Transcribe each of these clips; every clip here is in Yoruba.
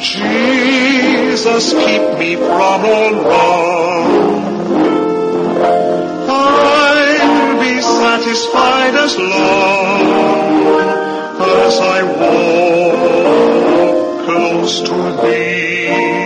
Jesus, keep me from all wrong. I'll be satisfied as long as I walk close to Thee.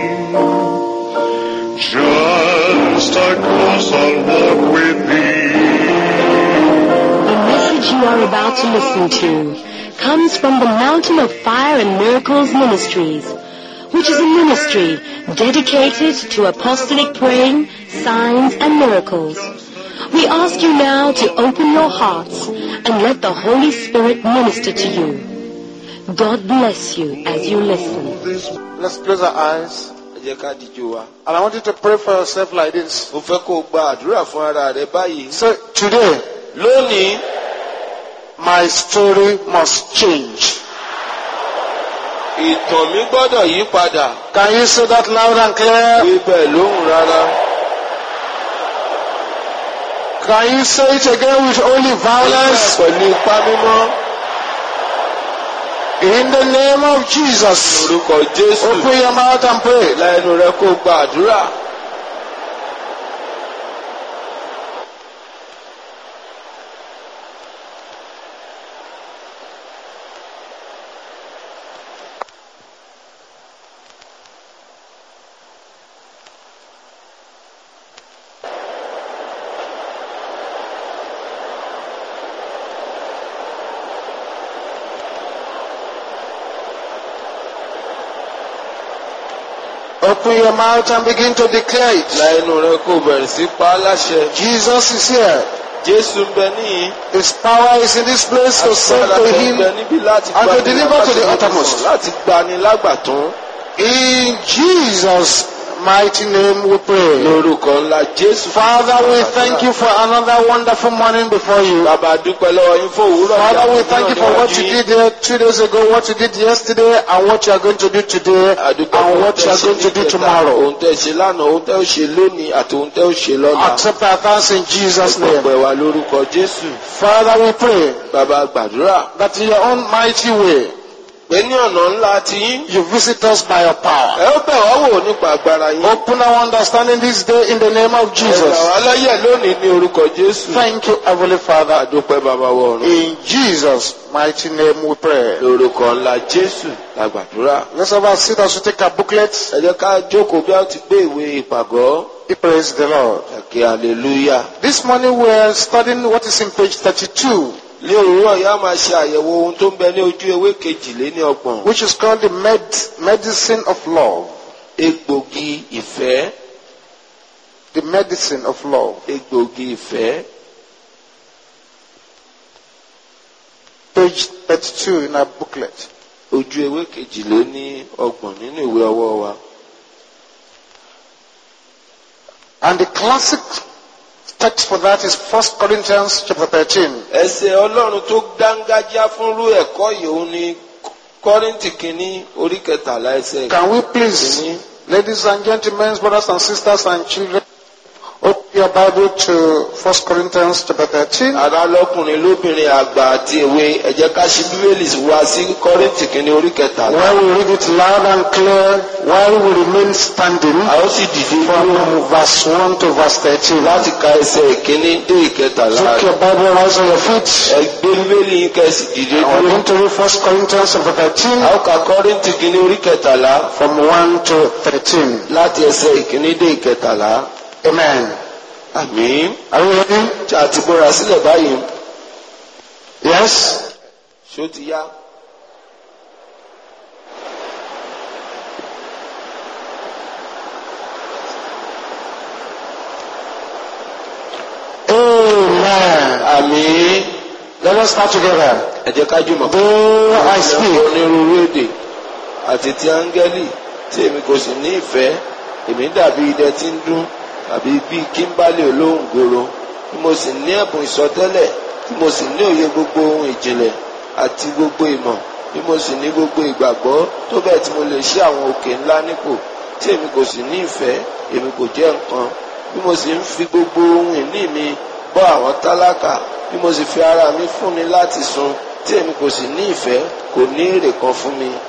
Just across I'll walk with Thee. The message you are about to listen to comes from the Mountain of Fire and Miracles Ministries, which is a ministry dedicated to apostolic praying, signs, and miracles. We ask you now to open your hearts and let the Holy Spirit minister to you. God bless you as you listen. This Let's close our eyes. ẹ jẹ́ ká díjú wa. And I want you to pray for yourself like this. mo fẹ́ kó o gba àdúrà fún ara rẹ báyìí. Say, today, lónìí my story must change. ìtàn mi gbọ́dọ̀ yí padà. Can you say that loud and clear? wí bẹ́ẹ̀ lóhùn rárá. Can you say it again with only Wí violence? bẹ́ẹ̀ pẹ̀lú ipá mímọ́. In the name of Jesus. orúkọ jésù. Open your mouth and pray. lẹ́nu rẹ kó o gba àdúrà. Open your mouth and begin to declare it. lẹ́nu rẹ kó o bẹ̀rẹ̀ sí pa á láṣẹ. Jesus is here. jésù ń bẹ níyìn. His power is in this place to save, agbára to tó ń heal. bẹ níbí láti and to gbani deliver to the lágbàtàn, uttermost. láti gbani lágbàtán. In Jesus' mighty name we pray. lórúkọ ńlá jésù. Father, we thank you for another wonderful morning before you. bàbá dúpẹ́ lọ́wọ́ yín fún òwúrọ̀ Father, we ìyàwó thank you náà for what níwájú you yín. did there two days ago, what you did yesterday, and what you are going to do today, àdúpẹ́ and fún what you are going to do níjẹta, tomorrow. ohun tẹ́ ṣe lánàá ohun tẹ́ ó ṣe lónìí àti ohun tẹ́ ó ṣe lọ́la. Accept our thanks in Jesus' name. ọpẹ́ wa lórúkọ jésù. Father, we pray bàbá gbàdúrà that in your own mighty way, pé ní ọ̀nà ńlá tí yín. you visit us by your power. ẹ ó bẹ̀ wá wò nípa agbára yín. Open our understanding this day in the name of ẹ gbà Jesus. wá láyè lónìí ní orúkọ jésù. Thank you, Heavenly Father. àdúpẹ́ bàbá wọ ọ̀run. In Jesus' mighty name we pray. lórúkọ ńlá jésù la gbàdúrà. Let's have our seat as we take our booklets. ẹ jẹ́ ká jókòó bí a ti gbé ìwé ìpàgọ́. We praise the Lord. ẹ̀kẹ́ hallelujah. This morning we are studying what is in page 32, ní òwúrọ̀ yìí a máa ṣe àyẹ̀wò ohun tó ń bẹ ní ojú ewé kejìléní ọgbọ̀n. which is called the med- medicine of love. egbògi ìfẹ́. The medicine of love. egbògi ìfẹ́. Page 32 in our booklet. ojú ewé kejìléní ọgbọ̀n nínú ìwé ọwọ́ wa. And the classic text for that is 1 Corinthians chapter 13. ẹsẹ̀ ọlọ́run tó dángájá fúnrú ẹ̀kọ́ yìí òun ni kọ́rìntì kìíní orí kẹtàlá ẹsẹ̀ Can we please, kìíní. ladies and gentlemen, brothers and sisters and children, open your Bible to 1 Corinthians chapter 13. ará lọ́kùnrin lóbìnrin àgbà àti èwe ẹ jẹ́ ká ṣí bíbélì wá sí kọ́rìntì kìíní orí kẹtàlá. Where we read it loud and clear while we remain standing a ó sì dìde from dúró verse 1 to verse 13. láti ka ẹsẹ̀ ìkíní dé ìkẹtàlá. Take your Bible, rise on your feet. ẹ gbé bíbélì yín kẹ́sì dìde And we're dúró. going to read 1 Corinthians chapter 13 a ó ka kọ́rìntì kìíní orí kẹtàlá from 1 to 13. láti ẹsẹ̀ ìkíní dé ìkẹtàlá. Amen. àmín. Are you ready? tí a ti bóra sílẹ̀ báyìí. Yes? ṣó ti yá. Amen. àmín. Let us start together. ẹ jẹ́ ká jùmọ̀. Though I Ìjọba speak onírúurú èdè àti ti áńgẹ́lì tí èmi kò sì ní ìfẹ́ èmi dàbí idẹ tí ń dún tàbí bíi kíńbálì olóhùn gbòòrò tí mo sì ní ẹ̀bùn ìsọtẹ́lẹ̀ tí mo sì ní òye gbogbo ohun ìjìnlẹ̀ àti gbogbo ìmọ̀ bí mo sì ní gbogbo ìgbàgbọ́ tó bẹ́ẹ̀ tí mo lè ṣí àwọn òkè ńlá nípò tí èmi kò sì ní ìfẹ́ èmi kò jẹ́ nǹkan bí mo sì ń fi gbogbo ohun ìní mi bọ́ àwọn tálákà bí mo sì fi ara mi fúnni láti sun tí èmi kò sì ní ìfẹ́ kò ní èrè kan fún mi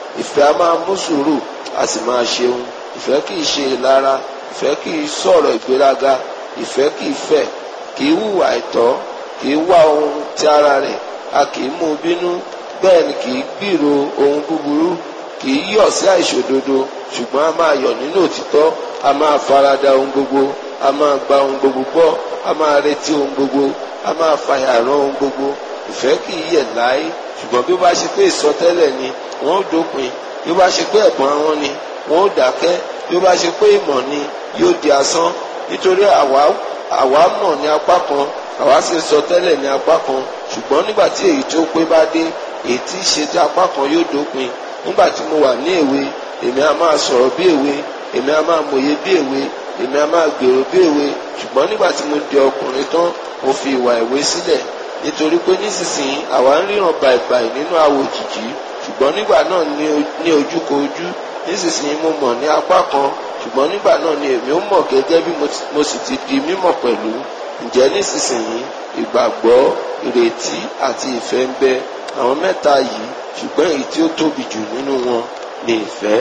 ìfẹ́ a máa mú sùúrù a sì máa ṣeun ìfẹ́ kì í ṣe ìlara ìfẹ́ kì í sọ̀rọ̀ ìgbéraga ìfẹ́ kì í fẹ̀ kì í hùwà àìtọ́ kì í wá ohun ti ara rẹ̀ a kì í mú un bínú bẹ́ẹ̀ ni kì í gbìrò ohun búburú kì í yọ̀ sí àìṣòdodo ṣùgbọ́n a máa yọ̀ nínú òtítọ́ a máa farada ohun gbogbo a máa gba ohun gbogbo gbọ́ a máa retí ohun gbogbo a máa fàyàrán ohun gbogbo ìfẹ́ kì í yẹ̀ láé ṣùgbọ́n bí ó bá ṣe pé ìsọtẹ́lẹ̀ ni wọ́n ó dópin bí ó bá ṣe pé ẹ̀bùn àwọn ni wọ́n ó dákẹ́ bí ó bá ṣe pé ìmọ̀ ni yóò di asán nítorí àwa àwa mọ̀ ní apá kan àwa sì sọ tẹ́lẹ̀ ní apá kan ṣùgbọ́n nígbà tí èyí tó pé bá dé èyí tí í ṣe tí apá kan yóò dópin nígbà tí mo wà ní èwe èmi a máa sọ̀rọ̀ bí èwe èmi a máa mòye bí èwe èmi a máa gbèrò bí èwe ṣùgbọ́n nígbà tí mo di ọkùnrin tán mo fi ìwà èwe sílẹ̀ nítorí pé nísinsìnyí àwa ń ríran bàìbàì nínú àwò òjìjí ṣùgbọ́n nígbà náà ní o- ní ojúkojú nísinsìnyí mo mọ̀ ní apá kan ṣùgbọ́n nígbà náà ni èmi ó mọ̀ gẹ́gẹ́ bí mo ti- mo sì ti di mímọ̀ pẹ̀lú ǹjẹ́ nísinsìnyí ìgbàgbọ́ ìrètí àti ìfẹ́ ń bẹ àwọn mẹ́ta yìí ṣùgbọ́n èyí tí ó tóbi jù nínú wọn ni ìfẹ́.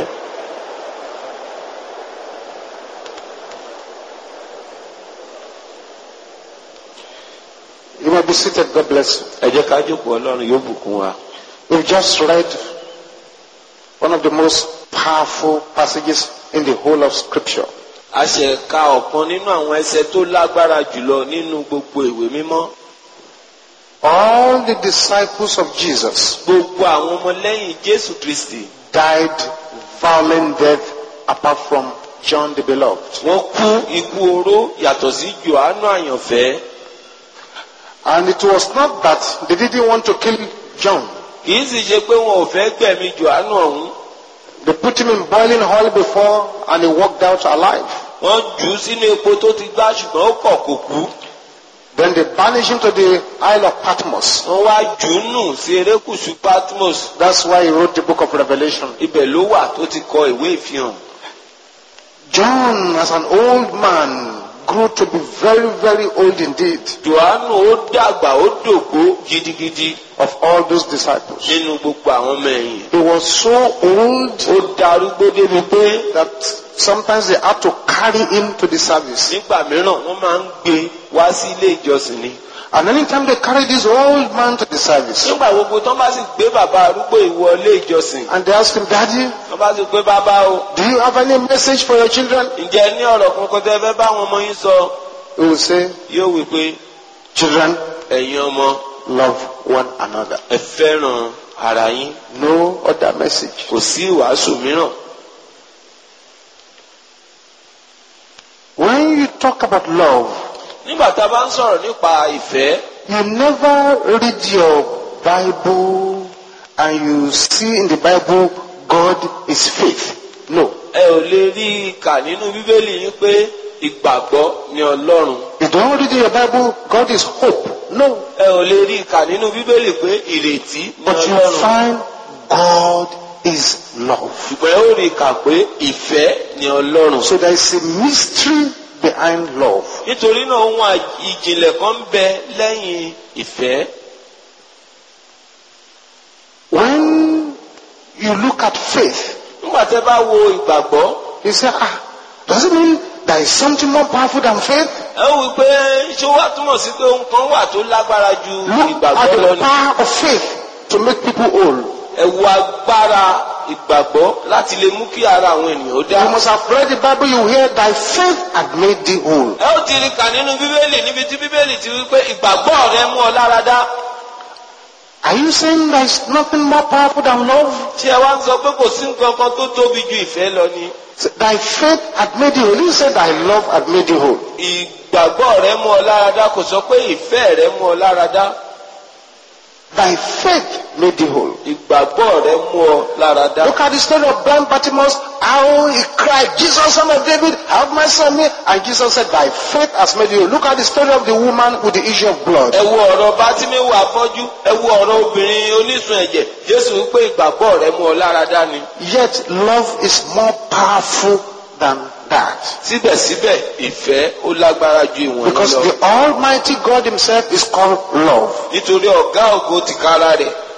You may be seated. God bless you. ẹ jẹ́ ká jókòó ọlọ́run yóò bùkún wa. We've just read one of the most powerful passages in the whole of Scripture. a ṣe ka ọ̀kan nínú àwọn ẹsẹ̀ tó lágbára jùlọ nínú gbogbo ìwé mímọ́. All the disciples of Jesus gbogbo àwọn ọmọlẹ́yìn jésù kristi died violent death apart from John the Beloved. wọ́n kú ikú oró yàtọ̀ sí johannu àyànfẹ́. And it was not that they didn't want to kill John. kì í sì ṣe pé wọn ò fẹ́ gbẹ̀mí johannu ọ̀hún. They put him in boiling oil before and he walked out alive. wọ́n jù ú sínú epo tó ti gbá ṣùgbọ́n ó kọ̀ kò kú. Then they banished him to the Isle of Patmos. wọ́n wá jù ú nù sí erékùṣù patmos. That's why he wrote the book of Revelation. ibẹ̀ ló wà tó ti kọ ìwé ìfihàn. John, as an old man, grew to be very, very old indeed johannu ó dàgbà ó dògbó gidigidi of all those disciples. nínú gbogbo àwọn ọmọ ẹ̀yìn. He was so old ó darúgbó débi pé that sometimes they had to carry him to the service. nígbà mìíràn wọ́n máa ń gbé wá sí ilé ìjọsìn ni. And anytime they carry this old man to the service, nígbà gbogbo tó bá sì gbé bàbá arúgbó ìwọ ilé ìjọsìn and they ask him, Daddy, tó bá sì pé bàbá o do you have any message for your children? ǹjẹ́ ní ọ̀rọ̀ kankan tẹ́ fẹ́ bá àwọn ọmọ yín sọ He will say, yóò wí pé Children, ẹ̀yin ọmọ love one another. ẹ fẹ́ràn ara yín No other message. kò sí ìwàásù mìíràn. When you talk about love, nígbà tá a bá ń sọ̀rọ̀ nípa ìfẹ́ you never read your Bible and you see in the Bible God is faith. No. ẹ ò lè rí i kà nínú bíbélì yín pé ìgbàgbọ́ ni ọlọ́run You don't read in your Bible God is hope. No. ẹ ò lè rí i kà nínú bíbélì pé ìrètí ni But you ọlọ́run find God is love. ṣùgbọ́n ẹ ó rí i kà pé ìfẹ́ ni ọlọ́run. So there is a mystery behind love. nítorí náà ohun à- ìjìnlẹ̀ kan ń bẹ lẹ́yìn ìfẹ́. When you look at faith, nígbà tẹ́ bá wo ìgbàgbọ́ you say, ah, does it mean there is something more powerful than faith? ẹ ó wí pé ṣé ó wá túmọ̀ sí pé ohun kan wà tó lágbára ju Look ìgbàgbọ́ at lọ the ni. power of faith to make people whole. ẹ wo agbára ìgbàgbọ́ láti lè mú kí ara àwọn ènìyàn ó You dá. must have read the Bible, you hear thy faith had made thee whole. ẹ ó ti rí kà nínú bíbélì níbi tí bíbélì ti wí pé ìgbàgbọ́ rẹ mú ọ lára dá. Are you saying there is nothing more powerful than love? tí ẹ wá ń sọ pé kò sí nǹkan kan tó tóbi ju ìfẹ́ lọ ni. Say, Thy faith had made you whole. You said thy love had made you whole. ìgbàgbọ́ rẹ mú ọ lára dá kò sọ pé ìfẹ́ rẹ mú ọ lára dá. Thy faith made thee whole. ìgbàgbọ́ rẹ mú ọ lára dá. Look at the story of blind Bartimaeus, how he cried, Jesus, son of David, have mercy on me. And Jesus said, Thy faith has made you. whole." Look at the story of the woman with the issue of blood. ẹ wo ọ̀rọ̀ bátíméwò afọ́jú ẹ wo ọ̀rọ̀ obìnrin onísun ẹ̀jẹ̀ jésù wípé ìgbàgbọ́ rẹ mú ọ lára dá ni. Yet love is more powerful than that. síbẹ̀síbẹ̀ ìfẹ́ ó lágbára ju ìwọ̀n yìí Because lọ. the Almighty God Himself is called love. nítorí ọ̀gá ògo tìkára rẹ̀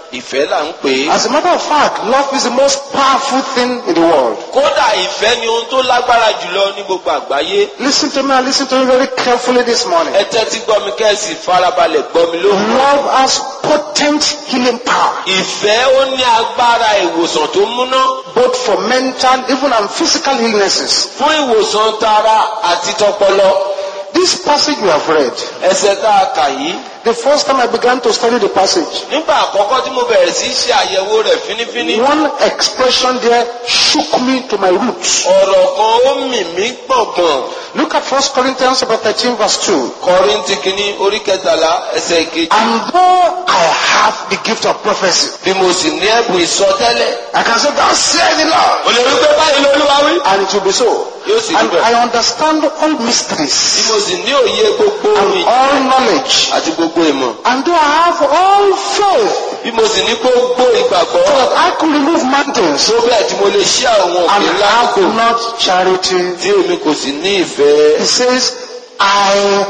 ìfẹ́ là ń pè é. As a matter of fact, love is the most powerful thing in the world. kódà ìfẹ́ ni ohun tó lágbára jùlọ ní gbogbo àgbáyé. Listen to me and listen to me very carefully this morning. ẹ tẹ́tí gbọ́ mi kẹ́sì farabalẹ̀ gbọ́ mi lóhùn. Love has potent healing power, ìfẹ́ ó ní agbára ìwòsàn tó múná both for mental, even and physical illnesses. fún ìwòsàn tara àti tọpọlọ. This passage we have read, ẹsẹ̀ tá a kà yìí. the first time I began to study the passage, nígbà àkọ́kọ́ tí mo bẹ̀rẹ̀ sí í ṣe àyẹ̀wò rẹ̀ fínífíní. one expression there shook me to my roots. ọ̀rọ̀ kan ó mì mí gbọ̀ngbọ̀n. Look at 1 Corinthians chapter 13 verse 2. kọrìntì kìíní orí kẹtàlá ẹsẹ̀ kejì. And though I have the gift of prophecy, bí mo sì ní ẹ̀bùn ìsọtẹ́lẹ̀. I can say, Thus says the Lord. o lè rí pé báyìí lolúwa wí. And it will be so. yóò sì rí And bẹ́ẹ̀. I understand all bí mysteries mo sì ní òye gbogbo ohun and ìjì all knowledge. àti gbogbo ìmọ̀. And though I have all faith, bí mo sì ní gbogbo ìgbàgbọ́. so that I could remove mountains, tó bẹ́ẹ̀ tí mo lè ṣí àwọn òkè and ńlá have kò. not charity, tí èmi kò sì ní ìfẹ́. he says, I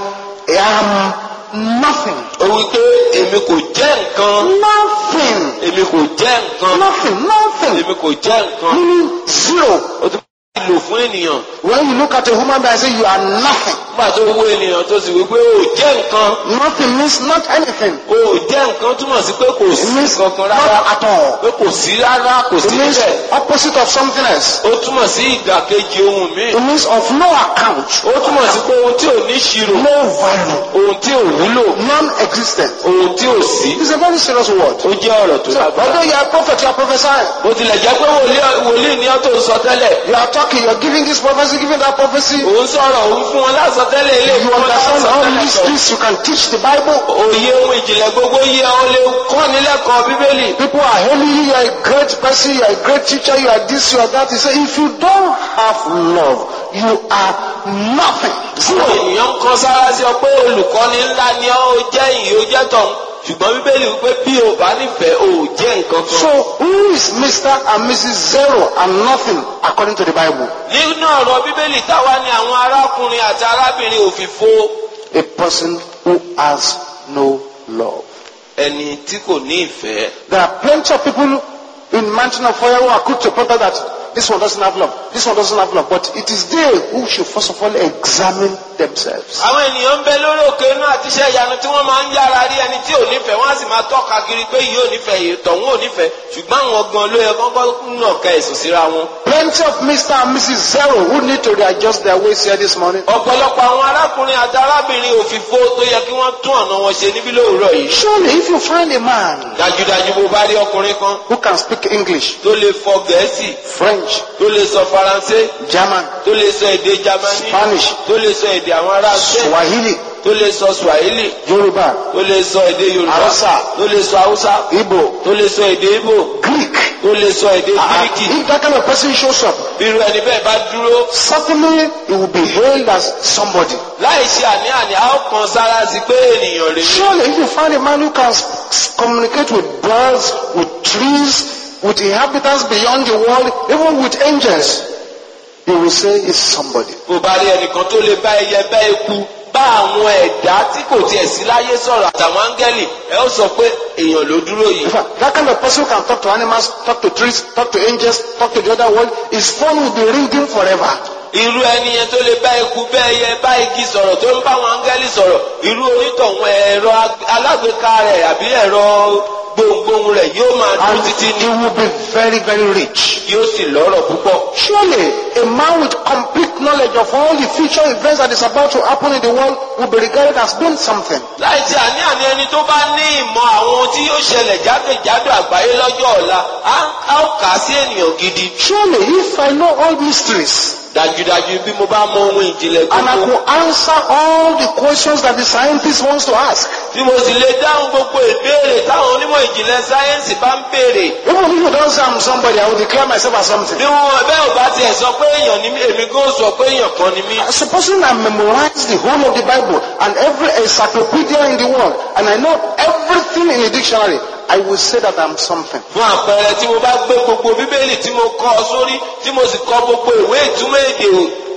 am nothing. ó wí pé èmi kò jẹ́ nǹkan. Nothing. èmi kò jẹ́ nǹkan. Nothing. Nothing. èmi kò jẹ́ nǹkan. Meaning zero. ó tún bá lò fún ènìyàn. When you look at a human being and say you are nothing, nígbà tó wo ènìyàn tó sì wí pé ó jẹ́ nǹkan. nothing means not anything. ó jẹ́ nǹkan túmọ̀ sí pé kò sí It means kankan not rárá. at all. pé kò sí rárá kò sí It means níbẹ̀. opposite of something else. ó túmọ̀ sí ìdàkejì ohun míì. It means of no account. ó túmọ̀ sí pé ohun tí ò ní ṣirò. No value. ohun tí ò wúlò. Non-existent. ohun tí ò sí. It's a very serious word. ó jẹ́ ọ̀rọ̀ tó So, lágbára. although you are a prophet, you are prophesying. bó tilẹ̀ jẹ́ pé wòlíì- wòlíì ni ọ́ tó ń sọ tẹ́lẹ̀. You are talking, you are giving this prophecy, giving that prophecy. òun sọ̀rọ̀ òun fún wọn lásán tẹ́lẹ̀ ilé You ìfún wọn understand lásán all tẹ́lẹ̀ these sọ. things, you can teach the Bible. òye ohun ìjìnlẹ̀ gbogbo yẹ ọ lè kọ́ nílẹ̀kọ̀ọ́ bíbélì. People are hailing you, you are a great person, you are a great teacher, you are this, you are that. He said, if you don't have love, you are nothing. àwọn Zero. ènìyàn ń kan sára sí ọ pé olùkọ́ni ńlá ni ọ́ ó jẹ́ ìyè ó jẹ́ tọ̀hún ṣùgbọ́n bíbélì wípé bí o bá nífẹ̀ẹ́ o ò jẹ́ nǹkan kan. So who is Mr. and Mrs. Zero and nothing according to the Bible? nínú ọ̀rọ̀ bíbélì táwa ni àwọn arákùnrin àti arábìnrin òfìfo A person who has no love. ẹni tí kò ní ìfẹ́. There are plenty of people in Mountain of Fire who are quick to point out that this one doesn't have love, this one doesn't have love, but it is they who should first of all examine themselves. àwọn ènìyàn ń bẹ lórí òkè inú àti iṣẹ́ ìyanu tí wọ́n máa ń yára rí ẹni tí ò nífẹ̀ẹ́ wọ́n á sì máa tọ́ka kiri pé yìí ò nífẹ̀ẹ́ yìí tọ̀hún ò nífẹ̀ẹ́ ṣùgbọ́n àwọn gan ló yẹ kọ́kọ́ nà ká ẹ̀sùn síra wọn. Plenty of Mr. and Mrs. Zero who need to readjust their ways here this morning. ọ̀pọ̀lọpọ̀ àwọn arákùnrin àti arábìnrin òfìfo tó yẹ kí wọ́n tún ọ̀nà wọn ṣe níbí lóòrọ̀ yìí. Surely, if you find a man dájúdájú bó bá rí ọkùnrin kan who can speak English, tó lè fọ gẹ̀ẹ́sì French, tó lè sọ faransé German, tó lè sọ èdè jamani Spanish, tó lè sọ èdè àwọn ará spain Swahili, tó lè sọ swahili Yoruba, tó lè sọ èdè yorùbá Hausa. tó lè sọ haúsá Igbo, tó lè sọ èdè ibo Greek. tó lè sọ èdè Uh, gíríkì if that kind of person shows up, bí irú ẹni bẹ́ẹ̀ bá dúró certainly he will be hailed as somebody. láì ṣe àní-àní a ó kan sára sí pé ènìyàn rèé Surely, if you find a man who can s- s- communicate with birds, with trees, with inhabitants beyond the world, even with angels, you will say he's somebody. kò bá rí ẹnìkan tó lè bá ẹyẹ bá eku bá àwọn ẹ̀dá tí kò tiẹ̀ sí láyé sọ̀rọ̀ àtàwọn áńgẹ́lì ẹ ó sọ pé èèyàn ló dúró yìí. In fact, that kind of person who can talk to animals, talk to trees, talk to angels, talk to the other world, his phone will be ringing forever. irú ẹni yẹn tó lè bá eku bá ẹyẹ bá igi sọ̀rọ̀ tó ń bá àwọn áńgẹ́lì sọ̀rọ̀ irú onítọ̀hún ẹ̀rọ ag- alágbèéká rẹ̀ àbí ẹ̀rọ gbohùngbohùn rẹ̀ yóò máa dún And títí he ní will be very, very rich. yóò sì lọ́rọ̀ púpọ̀. Surely, a man with complete knowledge of all the future events that is about to happen in the world will be regarded as being something. láì tí àní-àní ẹni tó bá ní ìmọ̀ àwọn ohun tí yóò ṣẹlẹ̀ jákèjádò àgbáyé lọ́jọ́ ọ̀la á á ó kà á sí ènìyàn gidi. Surely, if I know all mysteries dájúdájú bí mo bá mọ ohun ìjìnlẹ̀ and I gbogbo could answer all the questions that the scientist wants to ask, bí mo sì lè dáhùn gbogbo ìbéèrè táwọn onímọ̀ ìjìnlẹ̀ sáyẹ́ǹsì bá ń béèrè even if you don't say I'm somebody, I will declare myself as something. bí wọn ẹbẹ́ ò bá tiẹ̀ sọ pé èèyàn ni mí èmi gan sọ pé èèyàn kan ni mí. Supposing I memorize the whole of the Bible and every encyclopedia in the world, and I know everything in the dictionary, I will say that I'm something. fún àpẹẹrẹ tí mo bá gbé gbogbo bíbélì tí mo kọ sórí tí mo sì kọ gbogbo ìwé ìtumọ̀ èdè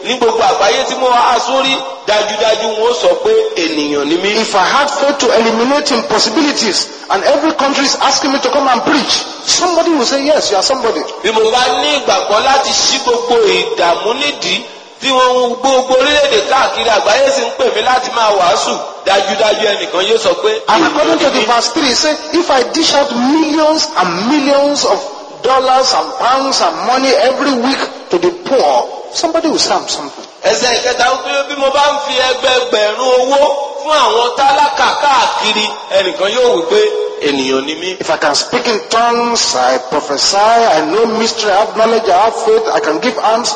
ní gbogbo àgbáyé tí mo wá sórí dájúdájú wọn ó sọ pé ènìyàn ni mí. If I had faith to eliminate impossibilities and every country is asking me to come and preach, somebody will say, yes, you are somebody. bí mo bá ní ìgbàgbọ́ láti ṣí gbogbo ìdààmú nídìí tí wọ́n ń gbogbo orílẹ̀-èdè káàkiri àgbáyé sì ń pè mí láti máa wàásù dájúdájú ẹnìkan yóò sọ pé And according to ènìyàn ni the mí. verse 3, it says, if I dish out millions and millions of dollars and pounds and money every week to the poor, somebody will say I'm something. ẹsẹ̀ ìkẹta ń pé bí mo bá ń fi ẹgbẹẹgbẹ̀rún owó fún àwọn tálákà káàkiri ẹnìkan yóò wí pé ènìyàn ni mí. If I can speak in tongues, I prophesy, I know mystery, I have knowledge, I have faith, I can give alms,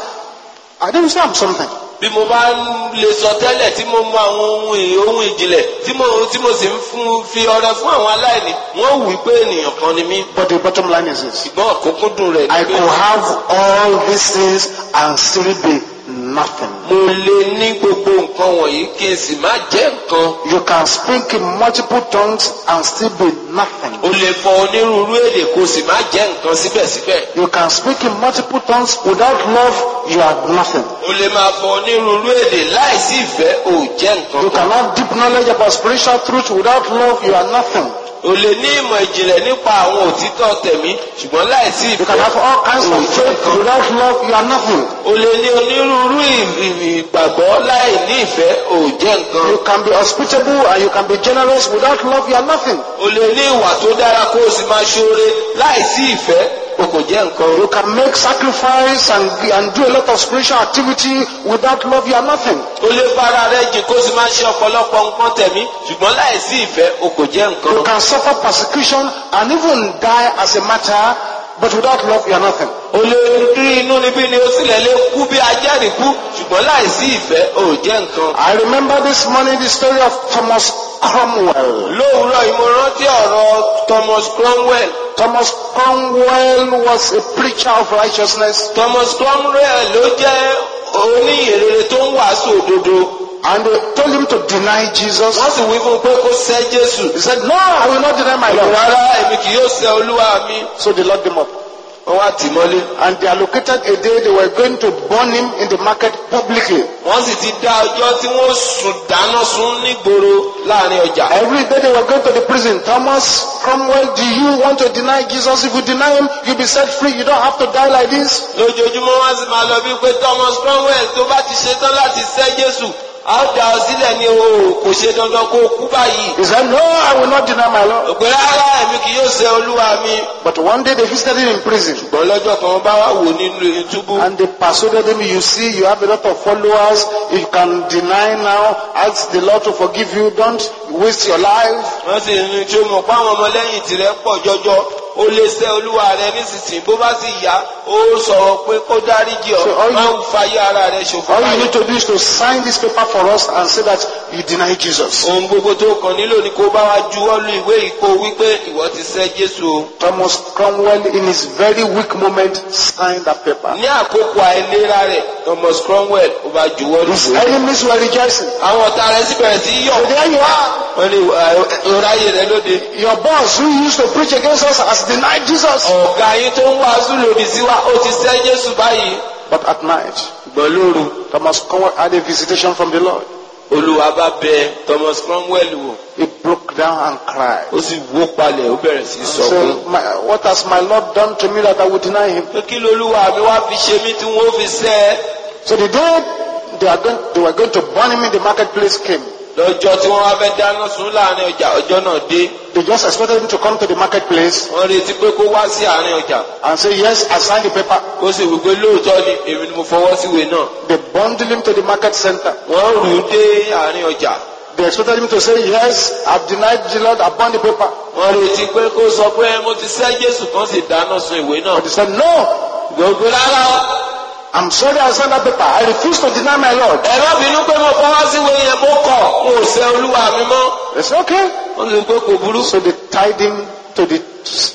I don't say I'm something. bí mo bá ń lè sọ tẹ́lẹ̀ tí mo mọ àwọn ohun ì- ohun ìjìnlẹ̀ tí mo tí mo sì ń fún fi ọrẹ fún àwọn aláìní wọ́n wí pé ènìyàn kan ni mí. But the bottom line is this. ṣùgbọ́n òkúnkúndùn rẹ̀ I ni pé could have all these things and still be nothing. mo lè ní gbogbo nǹkan wọ̀nyí kí n sì má jẹ́ nǹkan. You can speak in multiple tongues and still be nothing. o lè fọ onírúurú èdè kó o sì má jẹ́ nǹkan síbẹ̀síbẹ̀. You can speak in multiple tongues without love, you are nothing. o lè máa fọ onírúurú èdè láìsí ìfẹ́ ò jẹ́ nǹkan You kan. can have deep knowledge about spiritual truth without love, you are nothing. o lè ní ìmọ̀ ìjìnlẹ̀ nípa àwọn òtítọ́ tẹ̀mí ṣùgbọ́n láìsí You can ìfẹ́ have all kinds of faith without love, you are nothing. o lè ní onírúurú ì- ì- ìgbàgbọ́ láì ní ìfẹ́ ò jẹ́ nǹkan. You can be hospitable and you can be generous without love, you are nothing. o lè ní ìwà tó dára kó o sì máa ṣoore láìsí ìfẹ́ o kò jẹ́ nǹkan. You can make sacrifice and, and do a lot of spiritual activity without love, you are nothing. o lè fara rẹ jìn kó o sì máa ṣe ọ̀pọ̀lọpọ̀ nǹkan tẹ̀mí ṣùgbọ́n láìsí ìfẹ́ o kò jẹ́ nǹkan. You can suffer persecution and even die as a martyr, but without love, you are nothing. o lè rí inú níbí ni o sì lè lè kú bí ajẹ́rìí kú ṣùgbọ́n láìsí ìfẹ́ o jẹ́ nǹkan. I remember this morning the story of Thomas Cromwell. lówùúrọ̀ yìí mo rántí ọ̀rọ̀ Thomas Cromwell. Thomas Cromwell was a preacher of righteousness, Thomas Cromwell ló jẹ́ oníyèrèrè tó ń wàásù òdodo. and they told him to deny Jesus. wọ́n sì wí fún un pé kó sẹ́ Jésù. He said, No, I will not deny my Lord. rárá èmi kì yóò sẹ́ olúwa mi. So they locked him up. wọ́n wá tì í mọ́lé. And they allocated a day they were going to burn him in the market publicly. wọ́n sì ti dá ọjọ́ tí wọ́n sùn dáná sun nígboro láàrin ọjà. Every day they were going to the prison. Thomas Cromwell, do you want to deny Jesus? If you deny him, you'll be set free. You don't have to die like this. lójoojúmọ́ wọ́n sì máa lọ bí pé Thomas Cromwell tó bá ti ṣetán láti sẹ́ Jésù a ó dá ọ sílẹ̀ ní o kò ṣe dandan kó o kú báyìí. He said, No, I will not deny my Lord. òpè rárá èmi kì yóò sẹ́ olúwa mi. But one day they visited him in prison. ṣùgbọ́n lọ́jọ́ kan wọ́n bá wà wò nínú túbú. And they persuaded him, you see, you have a lot of followers. You can deny now. Ask the Lord to forgive you. Don't waste your life. wọ́n sì ní tí o mọ̀ pé àwọn ọmọlẹ́yìn tirẹ̀ pọ̀ jọjọ ó lè sẹ́ olúwa rẹ nísinsìnyí bó bá sì yá ó sọ̀rọ̀ pé kó dáríjì ọ́ So all you- máa ń fayé ara rẹ ṣòfò All you báyìí. need to do is to sign this paper for us and say that you deny Jesus. ohun gbogbo tó kàn nílò ni kó bá wa juwọ́ lu ìwé ìkó wípé ìwọ ti sẹ́ Jésù o. Thomas Cromwell, in his very weak moment, signed that paper. ní àkókò àìlera rẹ̀ Thomas Cromwell ó bá juwọ́ lu His ìwé. enemies were rejoicing. àwọn ọ̀tá rẹ̀ sì bẹ̀rẹ̀ sí í yọ̀. So there you are. wọ́n ní ọ̀ráyè rẹ̀ lóde. Your boss who used to preach against us has denied Jesus. ọ̀gá yín tó ń wàásù lòdì sí wa ó ti sẹ́ Jésù báyìí. But at night, ṣùgbọ́n lóru Thomas Cromwell had a visitation from the Lord. olúwa bá bẹ Thomas Cromwell wò. He broke down and cried. ó sì wó palẹ̀ ó bẹ̀rẹ̀ sí í sọkún. So, my, what has my Lord done to me that I would deny him? pé kí lolúwa mi wá fi ṣe mí tí wọ́n fi sẹ́ ẹ́. So the day they, are going, they were going to burn him in the marketplace came. lọ́jọ́ tí wọ́n wá fẹ́ dáná sun láàrin ọjà ọjọ́ náà dé. They just expected him to come to the marketplace wọ́n retí pé kó wá sí àárín ọjà. and say, yes, I signed the paper. ó sì wí pé lóòótọ́ ni èmi ni mo fọwọ́ síwèé náà. They bundled him to the market center. wọ́n rù ú dé àárín ọjà. They expected him to say, yes, I've denied the Lord, I burned the paper. wọ́n retí pé kó sọ pé mo ti sẹ́ Jésù kan sì dáná sun ìwé náà. But he said, no, gbogbo rárá o. I'm sorry I signed that paper. I refuse to deny my Lord. ẹ má bínú pé mo fọwọ́ síwèé yẹn mo kọ̀ mo ò sẹ́ olúwa mi mọ́. They said, okay. wọ́n sì pé kò burú. So they tied him to the s-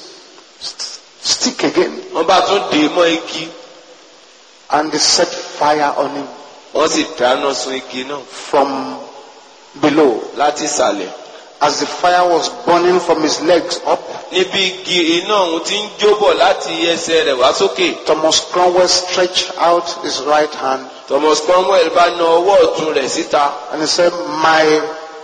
s- stick again wọ́n bá tún dè é mọ́ igi. and they set fire on him wọ́n sì dáná sun igi náà from below. láti ìsàlẹ̀. As the fire was burning from his legs up, níbi igi iná ọ̀hún ti ń jóbọ̀ láti ẹsẹ̀ rẹ̀ wá sókè. Thomas Cromwell stretched out his right hand Thomas Cromwell bá na ọwọ́ ọ̀tún rẹ̀ síta. and he said, My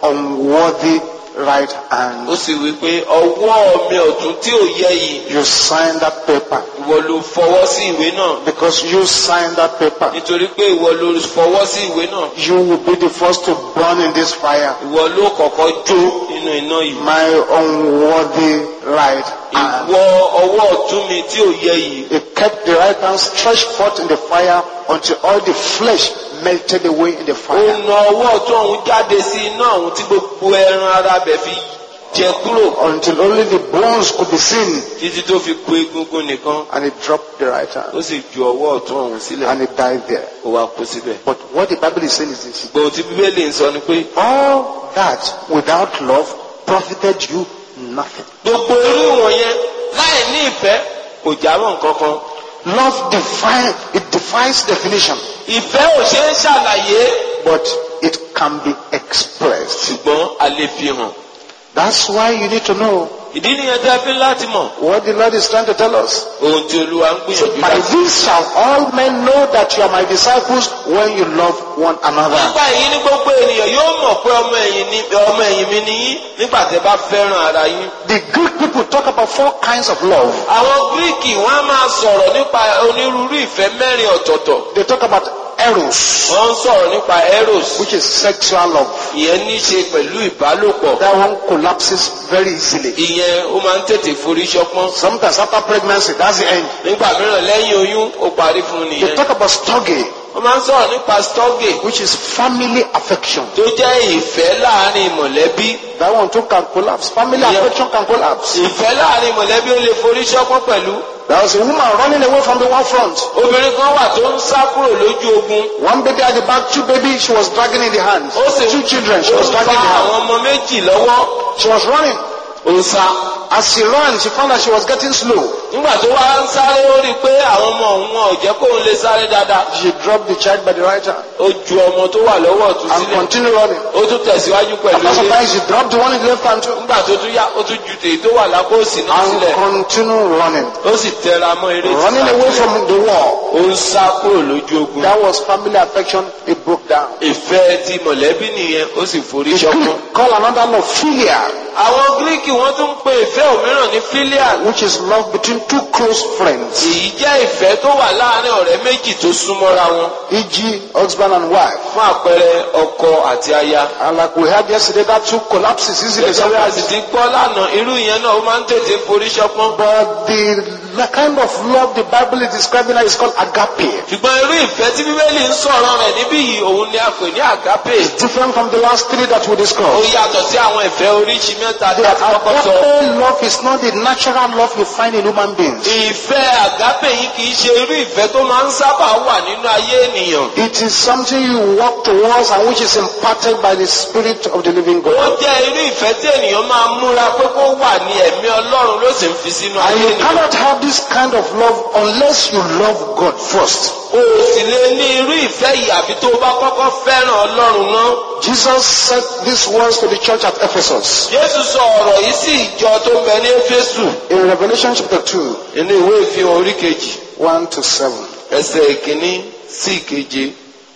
unworthy right ó hand. sì wí pé ọwọ́ mi ọ̀tún tí ò yẹ yìí You signed that paper ìwọ ló fọwọ́ sí ìwé náà because you signed that paper. nítorí pé ìwọ ló fọwọ́ sí ìwé náà You will be the first to burn in this fire. ìwọ ló kọ́kọ́ jó nínú iná yìí. My unworthy right hand. ìwọ ọwọ́ ọ̀tún mi tí ò yẹ yìí He kept the right hand stretched forth in the fire until all the flesh melted away in the ó fire. na ọwọ́ ọ̀tún ọ̀hún jáde sí iná ọ̀hún tí gbogbo ẹran ara bẹ̀ fi jẹ kúrò Until only the bones could be seen. títí tó fi kú egungun nìkan And he dropped the right ó hand. sì ju ọwọ́ ọ̀tún ọ̀hún sílẹ̀ And he died there. ó wá kú síbẹ̀. But what the Bible is saying is this. gbogbo tí bíbélì ń sọ ni pé All that without love profited you nothing. gbogbo irú ìwọ̀nyẹn láì ní ìfẹ́ kò jámọ́ nǹkan kan. Love define, it defies definition, ìfẹ́ ò ṣe é ṣàlàyé but it can be expressed. ṣùgbọ́n a lè fi hàn. That's why you need to know ìdí nìyẹn tẹ́ fi láti mọ̀ what the Lord is trying to tell us. ohun tí olúwa ń gbìyànjú By láti. this shall all men know that you are my disciples when you love one another. nígbà yìí ní gbogbo ènìyàn yóò mọ̀ pé ọmọ ẹ̀yìn ni ọmọ ẹ̀yìn mi ni yín nígbà tẹ́ bá fẹ́ràn ara yín. The Greek people talk about four kinds of love. àwọn gíríkì wọn á máa sọ̀rọ̀ nípa onírúurú ìfẹ́ mẹ́rin ọ̀tọ̀ọ̀tọ̀. They talk about eros, wọ́n ń sọ̀rọ̀ nípa eros which is sexual love. ìyẹn ní í ṣe pẹ̀lú ìbálòpọ̀. That one collapses very easily. ìyẹn ó máa ń tètè forí ṣọpọ́n. Sometimes after pregnancy, that's the end. nígbà mìíràn lẹ́yìn oyún ó parí fún un They nìyẹn. talk about storge, wọ́n máa ń sọ̀rọ̀ nípa storge which is family affection. tó jẹ́ ìfẹ́ láàrin mọ̀lẹ́bí. That one too can collapse. Family Yeah. affection can collapse. ìfẹ́ láàrin mọ̀lẹ́bí ó lè forí ṣọpọ́n pẹ̀lú. There was a woman running away from the war front. obìnrin kan wà tó ń sá kúrò lójú ogun. One baby at the back, two babies she was dragging in the hands. ó sì Two children she ó was ń dragging fa in the hands. àwọn ọmọ méjì lọ́wọ́. She was running. ó ń sá. As she ran, she found that she was getting slow. nígbà tó wá ń sáré ó rí i pé àwọn ọmọ òun wọn ò jẹ́ kóun lè sáré dáadáa. She dropped the child by the right hand ó ju ọmọ tó wà lọ́wọ́ ọ̀tún and sílẹ̀. continued running. ó tún tẹ̀síwájú pẹ̀lú After some ilé. time, she dropped the one in the left hand too nígbà tó tún yá ó tún ju tèyí tó wà lápò òsì náà and sílẹ̀. continued running. ó sì tẹra mọ́ eré tí Running away from the war. ó ń sá kúrò lójú ogun. That was family affection. It broke down. ìfẹ́ ti mọ̀lẹ́bí nìyẹn ó sì forí The ṣọpọ́n. Greek call another love philia, àwọn gíríkì wọ́n tún ń pe ìfẹ́ òmíràn ní filial. which is love between two close friends, èyí jẹ́ ìfẹ́ tó wà láàrin ọ̀rẹ́ méjì tó súnmọ́ra wọn. e.g., husband and wife. fún àpẹẹrẹ ọkọ àti aya. And like we heard yesterday, that too collapses easily. gẹ́gẹ́ bí a sì sometimes. ti gbọ́ lánàá irú ìyẹn náà ó máa ń tètè forí ṣọpọ́n. But the, the kind of love the Bible is describing now is called agape. ṣùgbọ́n irú ìfẹ́ tí bíbélì ń sọ̀rọ̀ rẹ̀ níbí yìí òun ni a pè ní àgápè. Different from the last three that we ó discussed. yàtọ̀ sí àwọn ìfẹ́ oríṣi mẹ́ta tí The a ti kọ́kọ́ sọ. agape love is not the natural love you find in human beings. ìfẹ́ àgápè yìí kì í ṣe irú ìfẹ́ tó máa ń sábà wà nínú ayé ènìyàn. It is something you walk towards and which is imparted by the Spirit of the living ó God. jẹ́ irú ìfẹ́ tí ènìyàn máa ń múra pé kó wà ní ẹ̀mí ọlọ́run ló sì ń fi sínú And ayé you ènìyàn. cannot have this kind of love unless you love God first. o sì lè ní irú ìfẹ́ yìí àfi tó o bá kọ́kọ́ fẹ́ràn ọlọ́run náà. Jesus said these words to the church at Ephesus Jésù sọ ọ̀rọ̀ yìí sí ìjọ tó ń bẹ ní Éfésù in Revelation chapter 2, nínú ìwé ìfihàn orí kejì 1 to 7. ẹsẹ̀ ìkíní sí ìkeje.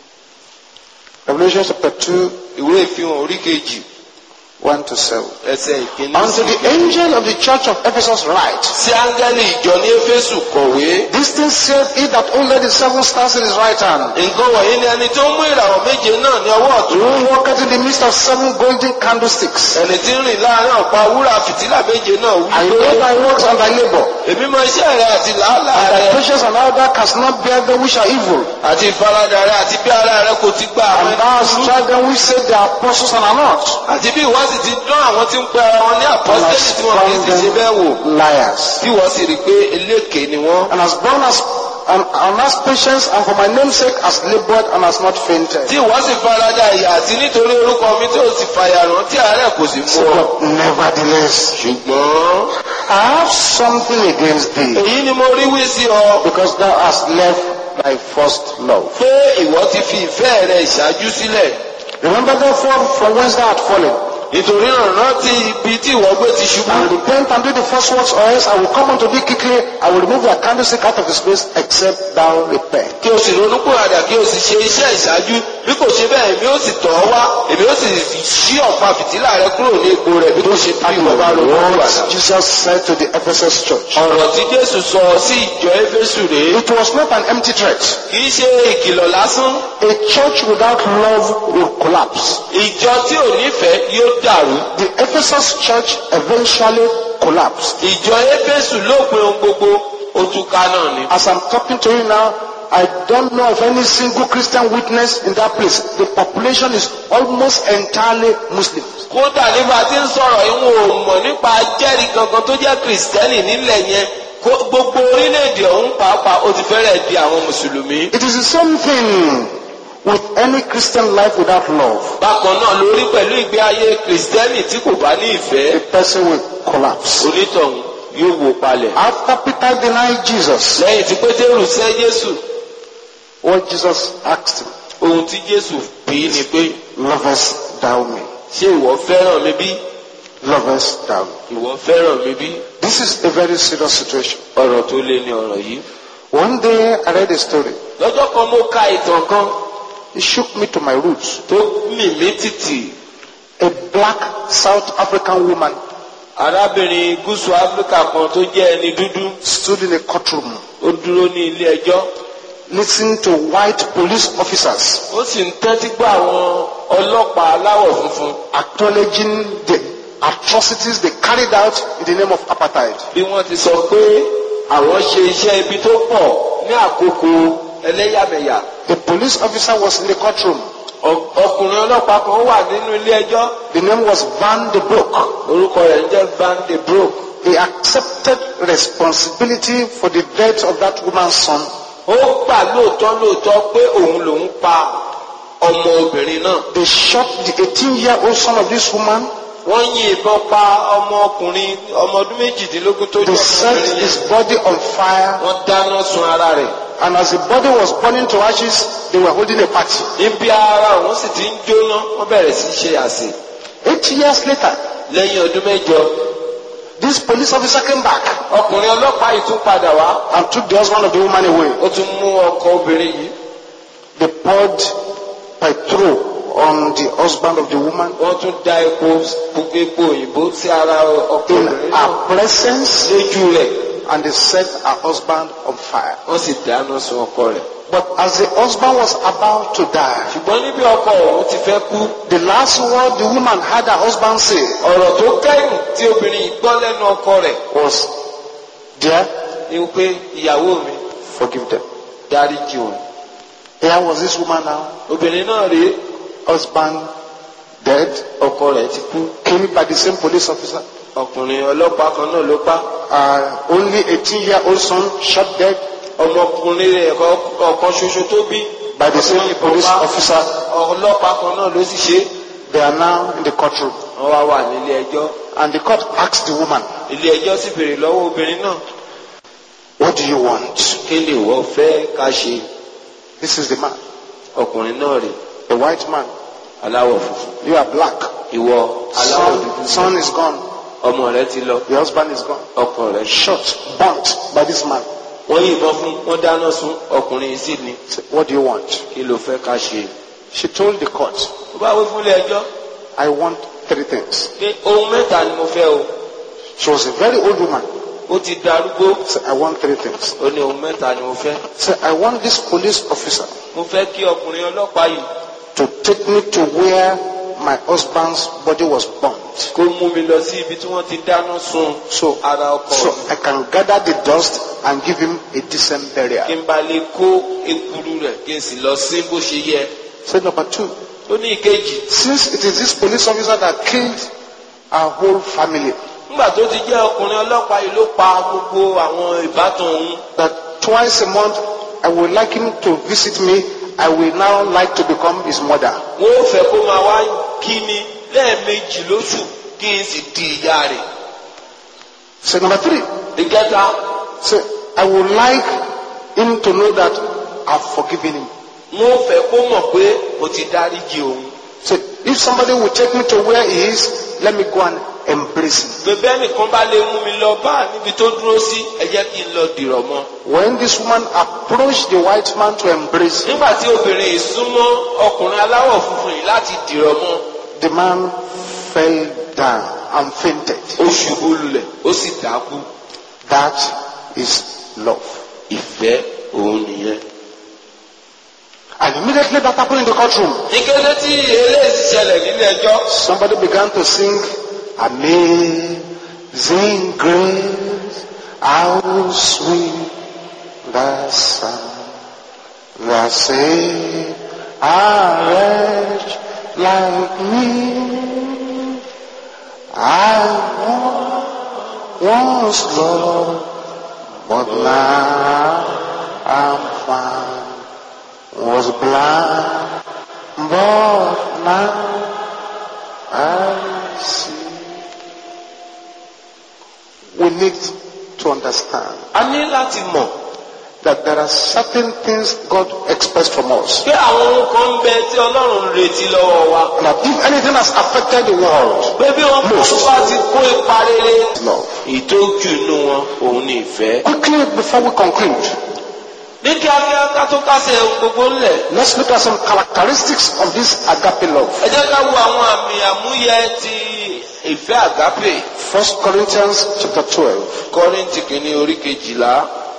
Revelation chapter 2, Ìwé ìfihàn orí kejì 1 to 7. ẹsẹ̀ ìkíní Unto sí the ìkeje. angel of the church of Ephesus write, Sí áńgẹ́lì ìjọ ní Éfésù kọ̀wé. This thing saith he that holdeth the seven stars in his right hand, Nǹkan wọ̀nyí ni ẹni tó ń mú ìràwọ̀ méje náà ní ọwọ́ ọ̀tún. who walketh in the midst of seven golden candlesticks. Ẹni tí ń rìn láàárín ọ̀pá wúrà fìtílà méje náà wí I pé know thy works and thy labor, èmi mọ iṣẹ́ rẹ àti làálàá and thy rẹ patience and how thou canst not bear them which are evil, àti ìfaradà rẹ àti bí ara rẹ kò ti gba àwọn and thou hast ẹni tried them which say they are apostles and are not, àti bí ìwọ sì ti dán àwọn tí ń pe ara wọn ní and àpọ́sítélì hast tí wọn kì í sì ṣe found bẹ́ẹ̀ wò them liars, tí wọ́n sì rí i pé eléèké ni wọ́n. and hast borne us and, and hast patience, and for my name's sake hast labored and hast not fainted. tí wọ́n sì farada ìyà àti nítorí orúkọ mi tí ó sì fàyà rán tí àárẹ̀ kò sì mú So, ọ. but nevertheless, ṣùgbọ́n I have something against thee, èyí ni mo rí wí sí ọ because thou hast left thy first love. pé ìwọ ti fi ìfẹ́ rẹ ìṣáájú sílẹ̀. Remember therefore from whence thou art fallen, nítorí náà rántí ibi tí ìwọ gbé ti ṣubú. and repent and do the first works, or else I will come unto thee quickly. I will remove thy candlestick out of his place, except thou repent. kí o sì ronú pòràdà kí o sì ṣe iṣẹ́ ìṣáájú bí kò ṣe bẹ́ẹ̀ èmi ó sì tọ̀ ọ́ wá èmi ó sì ṣí ọ̀pá fìtílà rẹ kúrò ní ipò rẹ̀ bí kò ṣe bí ìwọ bá ronú pòràdà. What Jesus said to the Ephesus church. ọ̀rọ̀ tí jésù sọ sí ìjọ éfésù rèé It was not an empty threat. kì í ṣe ìkìlọ̀ lásán A church without love will collapse. ìjọ tí ò nífẹ̀ẹ́ yóò dàrú The Ephesus church eventually collapsed. ìjọ éfésù lópin ohun gbogbo òtúká náà ni. As I'm talking to you now, I don't know of any single Christian witness in that place. The population is almost entirely Muslims. kódà nígbà tí ń sọ̀rọ̀ ìwọ̀n ò mọ̀ nípa jẹ́rìí kankan tó jẹ́ kìrìsìtẹ́nì nílẹ̀ yẹn kó- gbogbo orílẹ̀-èdè ọ̀hún pàápàá ó ti fẹ́rẹ̀ di àwọn mùsùlùmí. It is the same thing with any Christian life without love. bákan náà lórí pẹ̀lú ìgbé ayé kìrìsìtẹ́nì tí kò bá ní ìfẹ́ The person will collapse. onítọ̀hún yóò wó palẹ̀. After Peter denied Jesus, lẹ́yìn tí pétérù sẹ́ jésù what Jesus asked him, ohun tí jésù bí ni pé lovest thou me? ṣé ìwọ fẹ́ràn mi bí Lovest thou me? ìwọ fẹ́ràn mi bí This is a very serious situation. ọ̀rọ̀ tó lé ní ọ̀rọ̀ yìí. One day I read a story. lọ́jọ́ kan mo ka ìtàn kan It shook me to my roots. tó mì mí tìtì A black South African woman arábìnrin gúúsù áfíríkà kan tó jẹ́ ẹni dúdú stood in a courtroom ó dúró ní ilé ẹjọ́ listening to white police officers ó sì ń tẹ́tí gbọ́ àwọn ọlọ́pàá aláwọ̀ funfun acknowledging the atrocities they carried out in the name of apartheid. bí wọ́n ti sọ pé àwọn ṣe iṣẹ́ ibi tó pọ̀ ní àkókò ẹlẹ́yàmẹ̀yà The police officer was in the courtroom. Ọ- ọkùnrin ọlọ́pàá kan wà nínú ilé ẹjọ́ The name was Van de Broek. orúkọ rẹ̀ ń jẹ́ Van de Broek He accepted responsibility for the death of that woman's son ó gbà lóòótọ́ lóòótọ́ pé òun lòún pa ọmọ obìnrin náà They shot the 18 year old son of this woman. wọ́n yin ìbọn pa ọmọ ọkùnrin ọmọ ọdún méjìdínlógún tó They jẹ́ set ọmọbìnrin his yẹn body on fire. wọ́n dáná sun ara rẹ̀ And as the body was burning to ashes, they were holding a party. níbi ara òun sì ti ń jóná wọ́n bẹ̀rẹ̀ sí í ṣe àsè Eight years later, lẹ́yìn ọdún mẹ́jọ this police officer came back ọkùnrin ọlọ́pàá yìí tún padà wá and took the husband of the woman away. ó tún mú ọkọ obìnrin yìí They poured petrol on the husband of the woman wọ́n tún da epo gbogbo epo òyìnbó sí ara ọkọ in obìnrin náà her presence lójú rẹ̀ and they set her husband on fire. wọ́n sì dáná sun ọkọ rẹ̀ But as the husband was about to die, ṣùgbọ́n níbi ọkọ òun ti fẹ́ kú the last word the woman had her husband say ọ̀rọ̀ tó kẹ́yìn tí obìnrin yìí gbọ́ lẹ́nu ọkọ rẹ̀ was, Dear, ni pé ìyàwó mi forgive them. dáríjì òun Here was this woman now, obìnrin náà rèé husband dead, ọkọ rẹ̀ ti kú killed by the same police officer. ọkùnrin ọlọ́pàá kan náà ló pa Uh, only 18 year old son shot dead ọmọkùnrin rẹ̀ kọ- ọ̀kan ṣoṣo tó bí by the same police ọba officer. ọlọ́pàá kan náà ló sì ṣe They are now in the courtroom. wọ́n wá wà nílé ẹjọ́ And the court asked the woman, ilé ẹjọ́ sì béèrè lọ́wọ́ obìnrin náà What do you want? kí lè wọ́n fẹ́ ká ṣe This is the man, ọkùnrin náà rè the white man. aláwọ̀ funfun You are black. ìwọ aláwọ̀ Son, dúdú son is gone. ọmọ rẹ̀ ti lọ The husband is gone. ọkọ rẹ̀ ṣe Shot, burnt by this man. wọ́n yìnbọn fún wọ́n dáná sun ọkùnrin yìí sì ní Say, What do you want? kí ló fẹ́ ká ṣe. She told the court, ó bá wí fún ilé ẹjọ́ I want three things. pé ohun mẹ́ta ni mo fẹ́ o She was a very old woman. ó ti darúgbó Say, I want three things. ó ní ohun mẹ́ta ni mo fẹ́ Say, I want this police officer mo fẹ́ kí ọkùnrin ọlọ́pàá yìí to take me to where my husband's body was burnt. kó mú mi lọ sí ibi tí wọ́n ti dáná sun So, ara ọkọ so mi I can gather the dust and give him a decent kí burial. n bá lè kó ekuru rẹ̀ kí n sì lọ sí bó ṣe yẹ Say number two, ó ní ìkejì since it is this police officer that killed our whole family, nígbà tó ti jẹ́ ọkùnrin ọlọ́pàá yìí ló pa gbogbo àwọn ìbátan òun that twice a month I would like him to visit me. I will now like to become his mother. wọ́n ó fẹ́ kó máa wá kí mi lẹ́ẹ̀mejì lóṣù kí n sì di ìyá rẹ̀ Say number three, ìkẹta say I would like him to know that I've forgiven him. wọ́n ó fẹ́ kó mọ̀ pé mo ti dáríjì òun Say if somebody will take me to where he is let me go and embrace him. bẹ́ẹ̀ bẹ́ẹ̀ nìkan bá lè mú mi lọ bá níbi tó dúró sí ẹ jẹ́ kí n lọ dìrọ̀ mọ́. When this woman approached the white man to embrace him, nígbà tí obìnrin yìí súnmọ́ ọkùnrin aláwọ̀ funfun yìí láti dìrọ̀ mọ́ the man fell down and fainted. ó ṣubú lulẹ̀ ó sì dákú That is love. ìfẹ́ òun nìyẹn. And immediately that happened in the courtroom. ní kété tí eléyìí ṣẹlẹ̀ nílé ẹjọ́ Somebody began to sing, Amazing Grace, how sweet the sound that saved a wretch like me. I once lost, but now I'm found. Was blind, but now I see. We need to understand a ní láti mọ̀ that there are certain things God expects from us. pé àwọn ohun kan ń bẹ tí ọlọ́run ń retí lọ́wọ́ wa. That if anything has affected the world, pé bí wọn kò bá ti kó ipa rere. love. ìtójú inú wọn òun ni ìfẹ́. Quickly, before we conclude, ní kíákíá ká tó kásẹ̀ ohun gbogbo ńlẹ̀. let's look at some characteristics of this agape love. ẹ jẹ́ ká wo àwọn àmì àmúyẹ ti ìfẹ́ àgápè. First Corinthians chapter 12. kọ́ríntì kìíní orí kejìlá.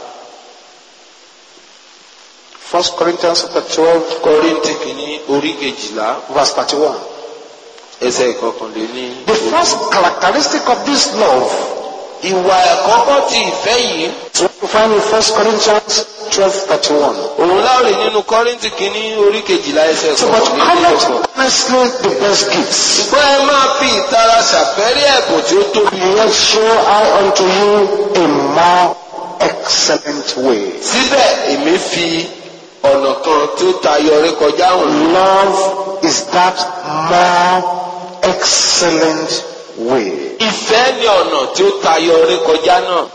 First Corinthians chapter 12, kọ́ríntì kìíní orí kejìlá. verse 31. ẹsẹ̀ ìkọkànléní. The first characteristic of this love ìwà àkọ́kọ́ ti ìfẹ́ yìí. is what we find in First Corinthians 12, 31. òun láòrè nínú kọ́ríntì kìíní orí kejìlá ẹsẹ̀ So, but ìkọkànléní. comment honestly the best gifts. ṣùgbọ́n ẹ máa fi ìtara ṣàfẹ́rí ẹ̀bùn tí ó tóbi. Yet show I unto you a more excellent way. síbẹ̀ èmi fi ọ̀nà kan tó tayọ ré kọjá hàn. Love is that more excellent way. ìfẹ́ ni ọ̀nà tí ó tayọ ré kọjá náà.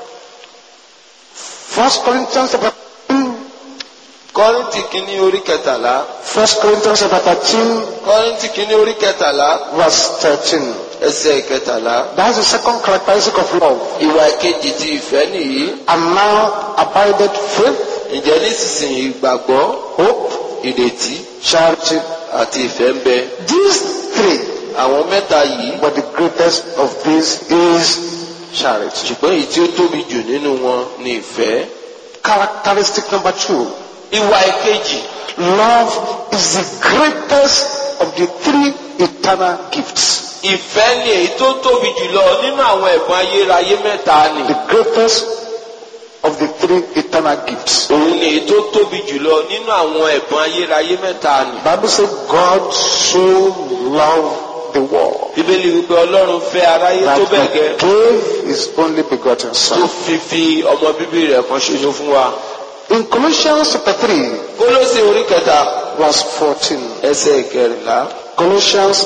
First Corinthians chapter 13, kọ́ríntì kìíní orí kẹtàlá. First Corinthians chapter 13, kọ́ríntì kìíní orí kẹtàlá verse 13. ẹsẹ̀ kẹtàlá. That's the second characteristic of love. ìwà ìkejì ti ìfẹ́ nìyí. And now abided faith, ǹjẹ́ nísinsìnyí ìgbàgbọ́ hope, ìrètí charity. àti ìfẹ́ ń bẹ. These three, àwọn mẹ́ta yìí but the greatest of these is charity. ṣùgbọ́n èyí tí ó tóbi jù nínú wọn ni ìfẹ́. Characteristic number two, ìwà ìkejì love is the greatest of the three eternal gifts. ìfẹ́ ni èyí tó tóbi jùlọ nínú àwọn ẹ̀bùn ayérayé mẹ́ta ni. The greatest of the three eternal gifts. òun ni èyí tó tóbi jùlọ nínú àwọn ẹ̀bùn ayérayé mẹ́ta ni. Bible says God so loved the world bíbélì wípé ọlọ́run fẹ́ aráyé that tó he bẹ́ẹ̀ gẹ́ gave his only begotten tó son. fi fi ọmọ bíbí rẹ̀ kan ṣoṣo fún wa. In Colossians chapter 3, kólósè orí kẹta verse 14. ẹsẹ̀ ìkẹrìnlá. Colossians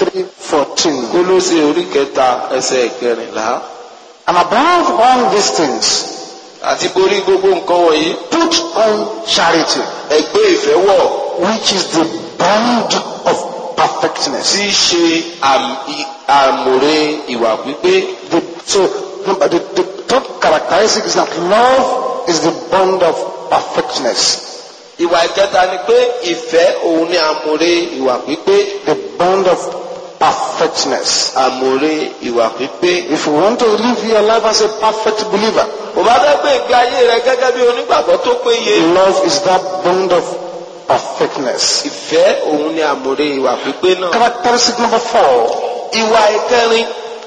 3:14. kólósè orí kẹta ẹsẹ̀ ìkẹrìnlá. And above all these things, àti borí gbogbo nǹkan wọ̀nyí put on charity, ẹgbẹ́ ìfẹ́ wọ̀ which is the bond of perfectness. tí í ṣe àm- i- àmùrè ìwà pípé. The, so number, the, the third characteristic is that love is the bond of perfectness. ìwà ìkẹta ni pé ìfẹ́ òun ni àmùrè ìwà pípé. The bond of perfectness. àmùrè ìwà pípé. If you want to live your life as a perfect believer, kò bá fẹ́ pé ìgbé ayé rẹ gẹ́gẹ́ bí onígbàgbọ́ tó péye. love is that bond of perfectness. ìfẹ́ òun ni àmùrè ìwà pípé náà. Characteristic number four. ìwà ìkẹrin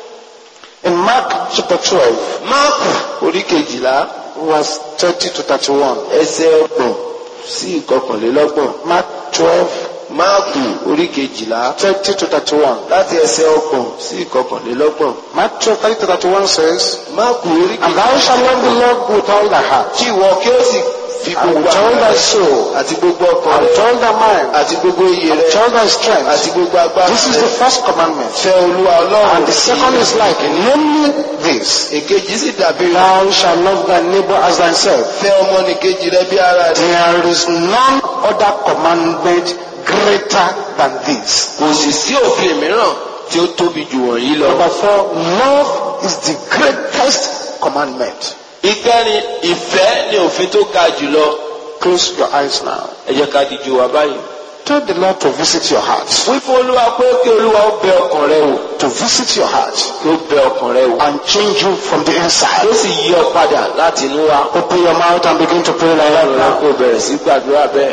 In Mark chapter 12, máàkù orí kejìlá verse 30 to 31. ẹsẹ̀ ọgbọ̀n sí ìkọkànlélọ́gbọ̀n. Mark 12, máàkù orí kejìlá 30 to 31. láti ẹsẹ̀ ọgbọ̀n sí ìkọkànlélọ́gbọ̀n. Mark 12, 30 to 31 says, máàkù orí And thou shalt love the Lord with all thy heart, kí ìwọ kí ó sì fi and gbogbo with all àwọn thy rẹ soul, àti gbogbo ọkàn and with rẹ all thy mind, àti gbogbo iye and with rẹ all thy strength. àti gbogbo agbára This is rẹ the first commandment. fẹ́ olúwa ọlọ́run And the second is like, namely this, èkejì sì dàbí rẹ̀ Thou shalt love thy neighbor as thyself. fẹ́ ọmọnìkejì rẹ bí ara rẹ There is none other commandment greater than this. kò sì sí òfin mìíràn tí ó tóbi jù wọ̀nyí lọ. Number four, love is the greatest commandment. ìkẹrin ìfẹ́ ni òfin tó ga jùlọ. Close your eyes now. ẹ jẹ́ ká dijú wa báyìí. Tell the Lord to visit your heart. wí fún olúwa pé kí olúwa ó bẹ ọkàn rẹ wò To visit your heart kí ó bẹ ọkàn rẹ wò. and change you from the ó inside. sì yí ọ padà láti inú wa. Open your mouth and begin to pray like that ọlọ́run now. kò bẹ̀rẹ̀ sí gbàdúrà bẹ́ẹ̀.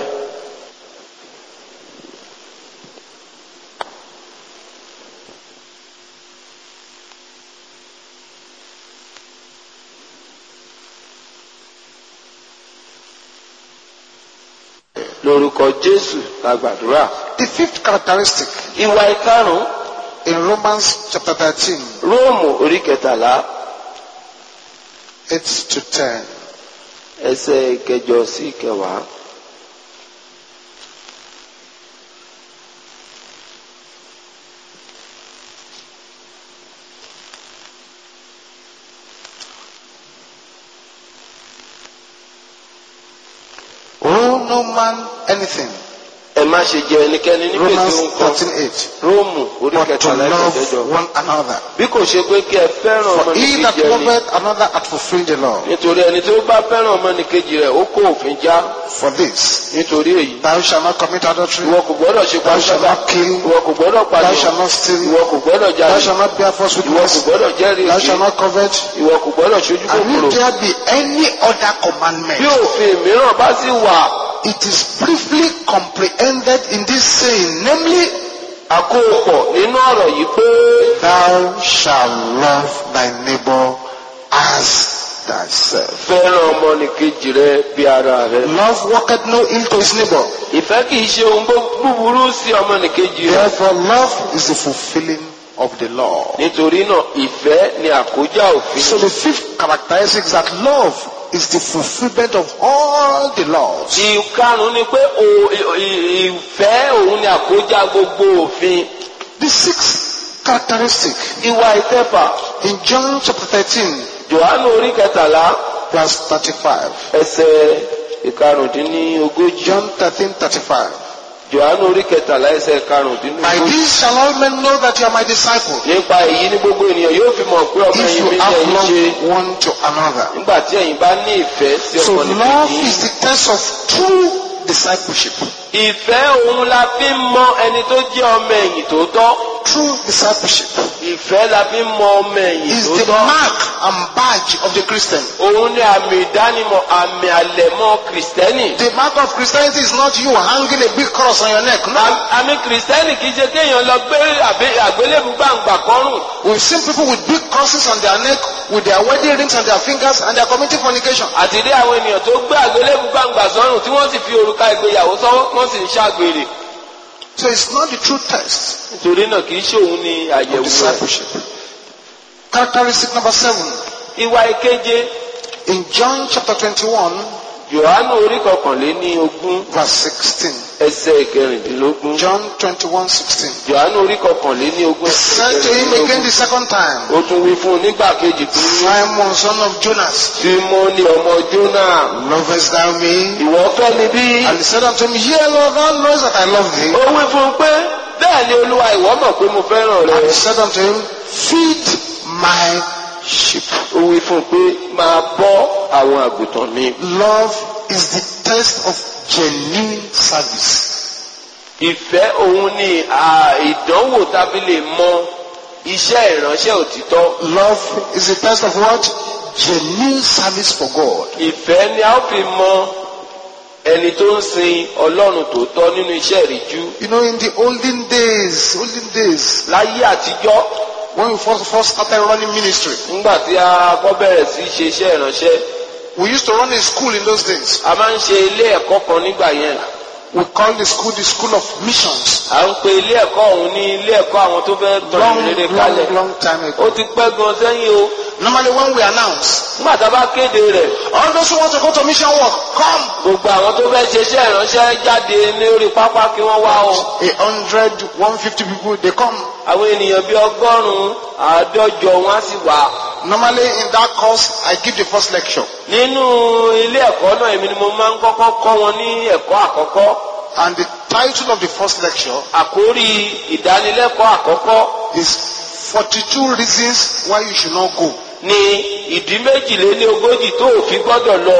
lórúkọ jésù la gbàdúrà. The fifth characteristic ìwà ìkarùn-ún in Romans chapter 13, róòmù orí kẹtàlá 8 to 10. ẹsẹ̀ ìkẹjọ sí ìkẹwàá. Owe no man anything. ẹ má ṣe jẹ ẹnikẹ́ni ní gbèsè Romans ohun kan 13, 8. róòmù orí But to kẹtàlá ẹsẹ̀ love ìkẹjọ. one another. bí kò ṣe pé kí ẹ fẹ́ràn For he that ọmọnìkejì ẹni loveth another hath fulfilled the law. nítorí ẹni tó bá fẹ́ràn ọmọnìkejì rẹ̀ ó kó òfin já For this, nítorí èyí. thou shalt not commit adultery, ìwọ kò gbọ́dọ̀ ṣe thou shalt pàṣẹ not kill, ìwọ kò gbọ́dọ̀ thou pàṣẹ shalt not steal, ìwọ kò gbọ́dọ̀ thou jalè shalt not bear false ìwọ kò witness, gbọ́dọ̀ jẹ́rìí thou èké shalt not covet. ìwọ kò gbọ́dọ̀ ṣojú And kòkòrò if there be any other bí commandment, òfin mìíràn bá sì wà it is briefly comprehended in this saying, namely, àkópọ̀ nínú ọ̀rọ̀ yìí pé thou shalt love thy neighbor as thyself. fẹ́ràn ọmọnìkejì rẹ bí ara rẹ. Love worketh no ill to his neighbor. ìfẹ́ kì í ṣe ohun bú- búburú sí ọmọnìkejì rẹ. Therefore, love is the fulfilling of the law. nítorí náà ìfẹ́ ni àkójá òfin. So the fifth characteristic is that love is the fulfillment of all the laws. ìkarùn ni pé o- i- i- ìfẹ́ òun ni àkójá gbogbo òfin. The sixth characteristic ìwà ìkẹfà in John chapter 13, johannu orí kẹtàlá verse 35. ẹsẹ̀ ìkarùndínlógójì. John 13, 35. johannu orí kẹtàlá ẹsẹ̀ By ìkarùndínlógójì. this shall all men know that you are my disciples. nípa èyí ni gbogbo ènìyàn yóò fi mọ̀ pé ọmọ If ẹ̀yìn you mi ni have ẹ̀yin ṣe. love one to another. nígbà tí ẹ̀yin bá ní ìfẹ́ sí So ọmọ love nìkejì. is the test of true discipleship. ìfẹ́ òun la fi ń mọ ẹni tó jẹ́ ọmọ ẹ̀yìn tòótọ́. True discipleship ìfẹ́ la fi ń mọ ọmọ ẹ̀yìn is the tòótọ́. mark and badge of the Christian. òun ni àmì ìdánimọ̀ àmì àlẹ̀mọ́ kìrìsìtẹ́nì. The mark of Christianity is not you hanging a big cross on your neck. No. Àm- àmì kìrìsìtẹ́nì kì í ṣe kéèyàn lọ gbé àbí- àgbélébù gbàǹgbà kọ́rùn. We've seen people with big crosses on their neck, with their wedding rings on their fingers, and they are committing fornication. àti rí àwọn ènìyàn tó gbé àgbélébù gbàǹgbà sọ́rùn tí wọ́n sì fi òrùka ìgbéyàwó sọ́wọ́ wọ́n sì ń ṣàgbèrè. So it's not the true test nítorí náà kì í ṣe òun ni of àyẹ̀wò rẹ̀. discipleship. Characteristic number seven. ìwà ìkeje In John chapter 21, Jòhánù orí kọkànléní ogún verse 16. ẹsẹ̀ ìkẹrìndínlógún. John 21, 16. Jòhánù orí kọkànléní ogún He ẹsẹ̀ said to him again the ìkẹrìndínlógún. second time, Ó tún wí fún un nígbà kejì pé Simon, son of Jonas, Símónì ọmọ Jónà lovest thou me? ìwọ fẹ́ mi bí? And he said unto him, Yea, Lord, thou knowest that I love thee. Ó wí fún un pé bẹ́ẹ̀ ni Olúwa ìwọ mọ̀ pé mo fẹ́ràn And he rẹ. said unto him, Feed my sheep. Ó wí fún un pé máa bọ́ àwọn àgùntàn mi. Love is the test of genuine service. Ìfẹ́ òun ni à, ìdánwò tàbí lè mọ iṣẹ́ ìránṣẹ́ òtítọ́. Love is the test of what? Genuine service for God. Ìfẹ́ ni a ó fi mọ ẹni tó ń sin Ọlọ́run tòótọ́ nínú iṣẹ́ ìríjú. You know, in the olden days, olden days, Láyé àtijọ́ when we first, first started running ministry, nígbà tí a kọ́ bẹ̀rẹ̀ sí í ṣe iṣẹ́ ìránṣẹ́ we used to run a school in those days. a máa ń ṣe ilé ẹ̀kọ́ kan nígbà yẹn. We called the school the school of missions. À ń pe ilé ẹ̀kọ́ ọ̀hún ní ilé ẹ̀kọ́ àwọn tó fẹ́ Long, tọ̀nù rere kalẹ̀. long, long time Ó ago. ti pẹ́ gan sẹ́yìn o. Normally when we announce, Nígbà tá a bá kéde rẹ̀, all those who want to go to mission work, come. gbogbo àwọn tó fẹ́ ṣe iṣẹ́ ìránṣẹ́ jáde ní orí pápá kí wọ́n wá o. A hundred, one fifty people, they come. Àwọn ènìyàn bíi ọgọ́rùn-ún àádọ́jọ wọn á sì wá. Normally in that course, I give the first lecture. Nínú ilé ẹ̀kọ́ náà èmi ni mo máa ń kọ́kọ́ kọ́ wọn ní ẹ̀kọ́ àkọ́kọ́. And the title of the first lecture àkórí ìdánilẹ́kọ̀ọ́ àkọ́kọ́ is 42 Reasons Why You Should Not Go. ni ìdí méjìlélógójì tó ò fi gbọ́dọ̀ lọ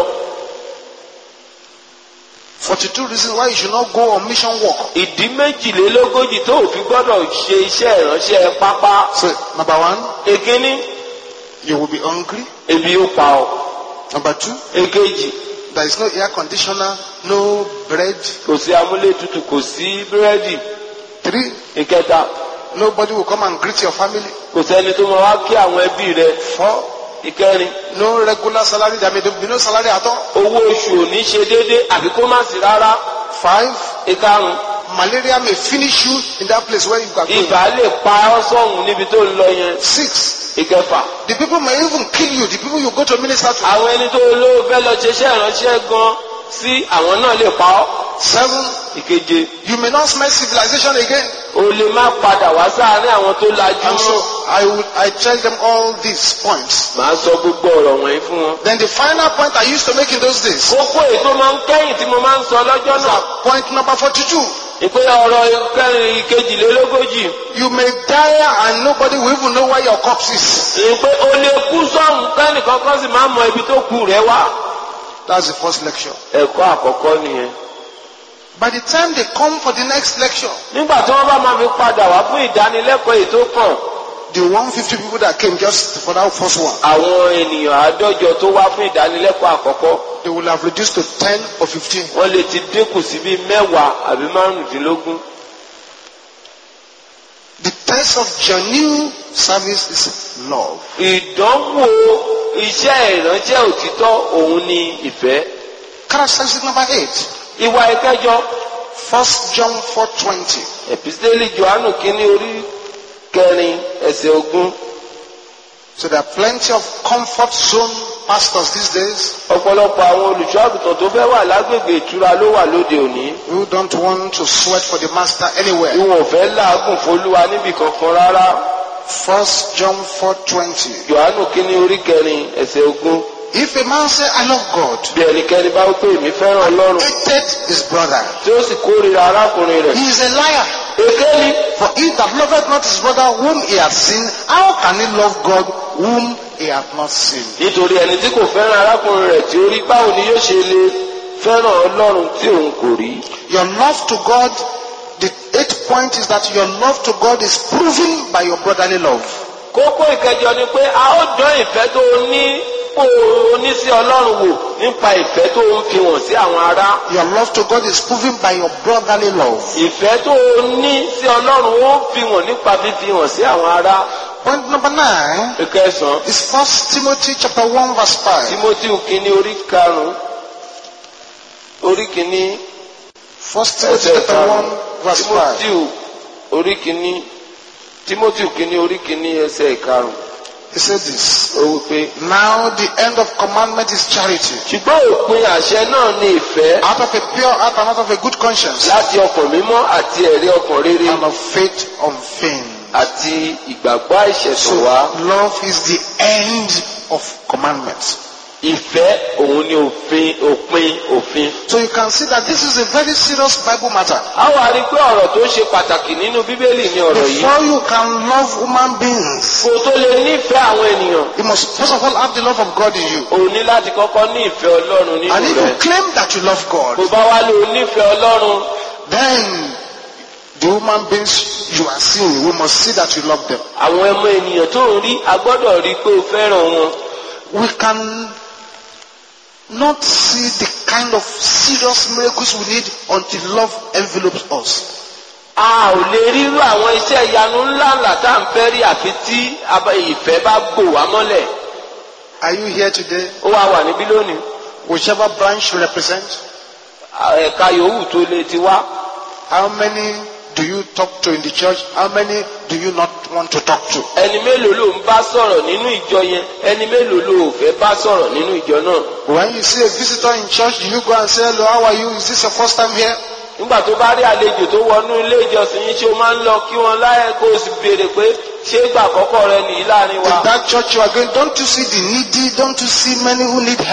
42 Reasons Why You Should Not Go on Mission Work. ìdí méjìlélógójì tó ò fi gbọ́dọ̀ ṣe iṣẹ́ ìránṣẹ́ pápá So, number one, èkíní you will be hungry. ebi ó pa ọ́ Number two, èkejì there is no air conditioner, no bread. kò sí amúlétutù kò sí búrẹ́dì Three, ìkẹta nobody will come and greet your family. kò sẹ́ni tó máa wá kí àwọn ẹbí rẹ Four, ìkẹrin no regular salary. There may be no salary at all. owó oṣù ò ní ṣe déédé àbí kó má sí rárá Five, ìkarùn malaria may finish you in that place where you are going. ibà lè pa ọ́ sọ̀hún níbi tó ń lọ yẹn Six, ìkẹfà the people may even kill you. The people you go to minister to. àwọn ẹni tó lówó fẹ́ lọ ṣiṣẹ́ ìránṣẹ́ gan sí àwọn náà lè pa ọ́ Seven, ìkeje you may not smell civilization again. o lè má padà wá sáàárín àwọn tó lajú And so mọ́ I would I tell them all these points. màá sọ gbogbo ọ̀rọ̀ wọ̀nyí fún wọn. Then the final point I used to make in those days. kókó èyí tó máa ń kẹ́yìn tí mo máa ń sọ lọ́jọ́ náà Point number 42. ìpè ọ̀rọ̀ kẹrin ìkejìlélógójì You may die and nobody will even know where your corpse is. ìpè o lè kú sọ́hún kẹ́nìkan kan sì máa mọ ibi tó kù rẹ wá. That's the first lecture. ẹ̀kọ́ àkọ́kọ́ nìyẹn. By the time they come for the next lecture, nígbà tí wọ́n bá máa fi padà wá fún ìdánilẹ́kọ̀ọ́ èyí tó kàn the 150 people that came just for that first one, àwọn ènìyàn àádọ́jọ tó wá fún ìdánilẹ́kọ̀ọ́ àkọ́kọ́ they will have reduced to 10 or 15. wọ́n lè ti dínkù sí bíi mẹ́wàá àbí márùndínlógún. The test of genuine service is love. ìdánwò iṣẹ́ ìránṣẹ́ òtítọ́ òun ni ìfẹ́. Characteristic number 8. ìwà ìkẹjọ 1 John 4.20. ẹ̀písítélì johannu kínní orí kẹrin ẹsẹ̀ ogún. So there are plenty of comfort zone pastors these days ọ̀pọ̀lọpọ̀ àwọn olùṣọ́ àgùntàn tó fẹ́ wà lágbègbè ìtura ló wà lóde òní. who don't want to sweat for the master anywhere. ìwọ̀n fẹ́ làágùn fólúwa níbì kankan rárá. 1 John 4.20. johannu kínní orí kẹrin ẹsẹ̀ ogún. If a man say, I love God, bí ẹnikẹ́ni bá wípé èmi fẹ́ràn ọlọ́run hated his brother, tí ó sì kórìíra arákùnrin rẹ̀. he is a liar. èké ni For he that loveth not his brother whom he hath seen, how can he love God whom he hath not seen? nítorí ẹni tí kò fẹ́ràn arákùnrin rẹ̀ tí ó rí báwo ni yóò ṣe lè fẹ́ràn ọlọ́run tí òun kò rí. Your love to God, the eighth point is that your love to God is proven by your brotherly love. kókó ìkẹjọ ni pé a ó dán ìfẹ́ tó o ní kó o ní sí ọlọ́run wò nípa ìfẹ́ tó o ń fi hàn sí àwọn ará. Your love to God is proven by your brotherly love. ìfẹ́ tó o ní sí ọlọ́run ó fi hàn nípa fífi hàn sí àwọn ará. Point number nine ìkẹsàn-án is First Timothy chapter one verse five. timothy kínní orí karùn-ún orí kínní First Timothy ẹsẹ̀ chapter one karùn-ún verse five. timothy orí kínní timothy kínní orí kínní ẹsẹ̀ karùn-ún He said this. ó wí pé. Now the end of commandment is charity. ṣùgbọ́n òpin àṣẹ náà ni ìfẹ́ Out of a pure heart and out of a good conscience. láti ọkàn mímọ́ àti ẹ̀rí ọkàn rere And of faith unfeigned. àti ìgbàgbọ́ So àìṣẹ̀tàn wá. love is the end of commandments. ìfẹ́ òun ni òfin òpin òfin. So you can see that this is a very serious Bible matter. a wà rí i pé ọ̀rọ̀ tó ṣe pàtàkì nínú bíbélì ni ọ̀rọ̀ yìí. Before you can love human beings, kó o tó lè nífẹ̀ẹ́ àwọn ènìyàn you must first of all have the love of God in you. o ní láti kọ́kọ́ ní ìfẹ́ ọlọ́run And nínú if rẹ̀. you claim that you love kó God, bá wá lè o nífẹ̀ẹ́ ọlọ́run then the human beings you are seeing, we must see that you love them. àwọn ẹmọ ènìyàn tó ń rí a gbọ́dọ̀ rí i pé o fẹ́ràn wọn. We can not see the kind of serious miracles we need until love envelopes us. a ò lè rírú àwọn iṣẹ́ ìyanu ńláńlá tá à ń fẹ́ rí àfi tí aba- ìfẹ́ bá gbò wá mọ́lẹ̀. Are you here today? ó wá wà níbí lónìí. Whichever branch you represent, ẹ̀ka yòówù tó lè ti wá. how many do you talk to in the church? How many do you not want to talk to? ẹni mélòó ló ń bá sọ̀rọ̀ nínú ìjọ yẹn ẹni mélòó ló ò fẹ́ bá sọ̀rọ̀ nínú ìjọ náà. When you see a visitor in church, do you go and say, hello, how are you? Is this your first time here? nígbà tó bá rí àlejò tó wọnú ilé ìjọsìn yín ṣé o máa ń lọ kí wọn láyé kó o sì béèrè pé ṣé ìgbà àkọ́kọ́ rẹ nìyí láàrin wa. In that church you are going, don't you see the needy? Don't you see many who need help?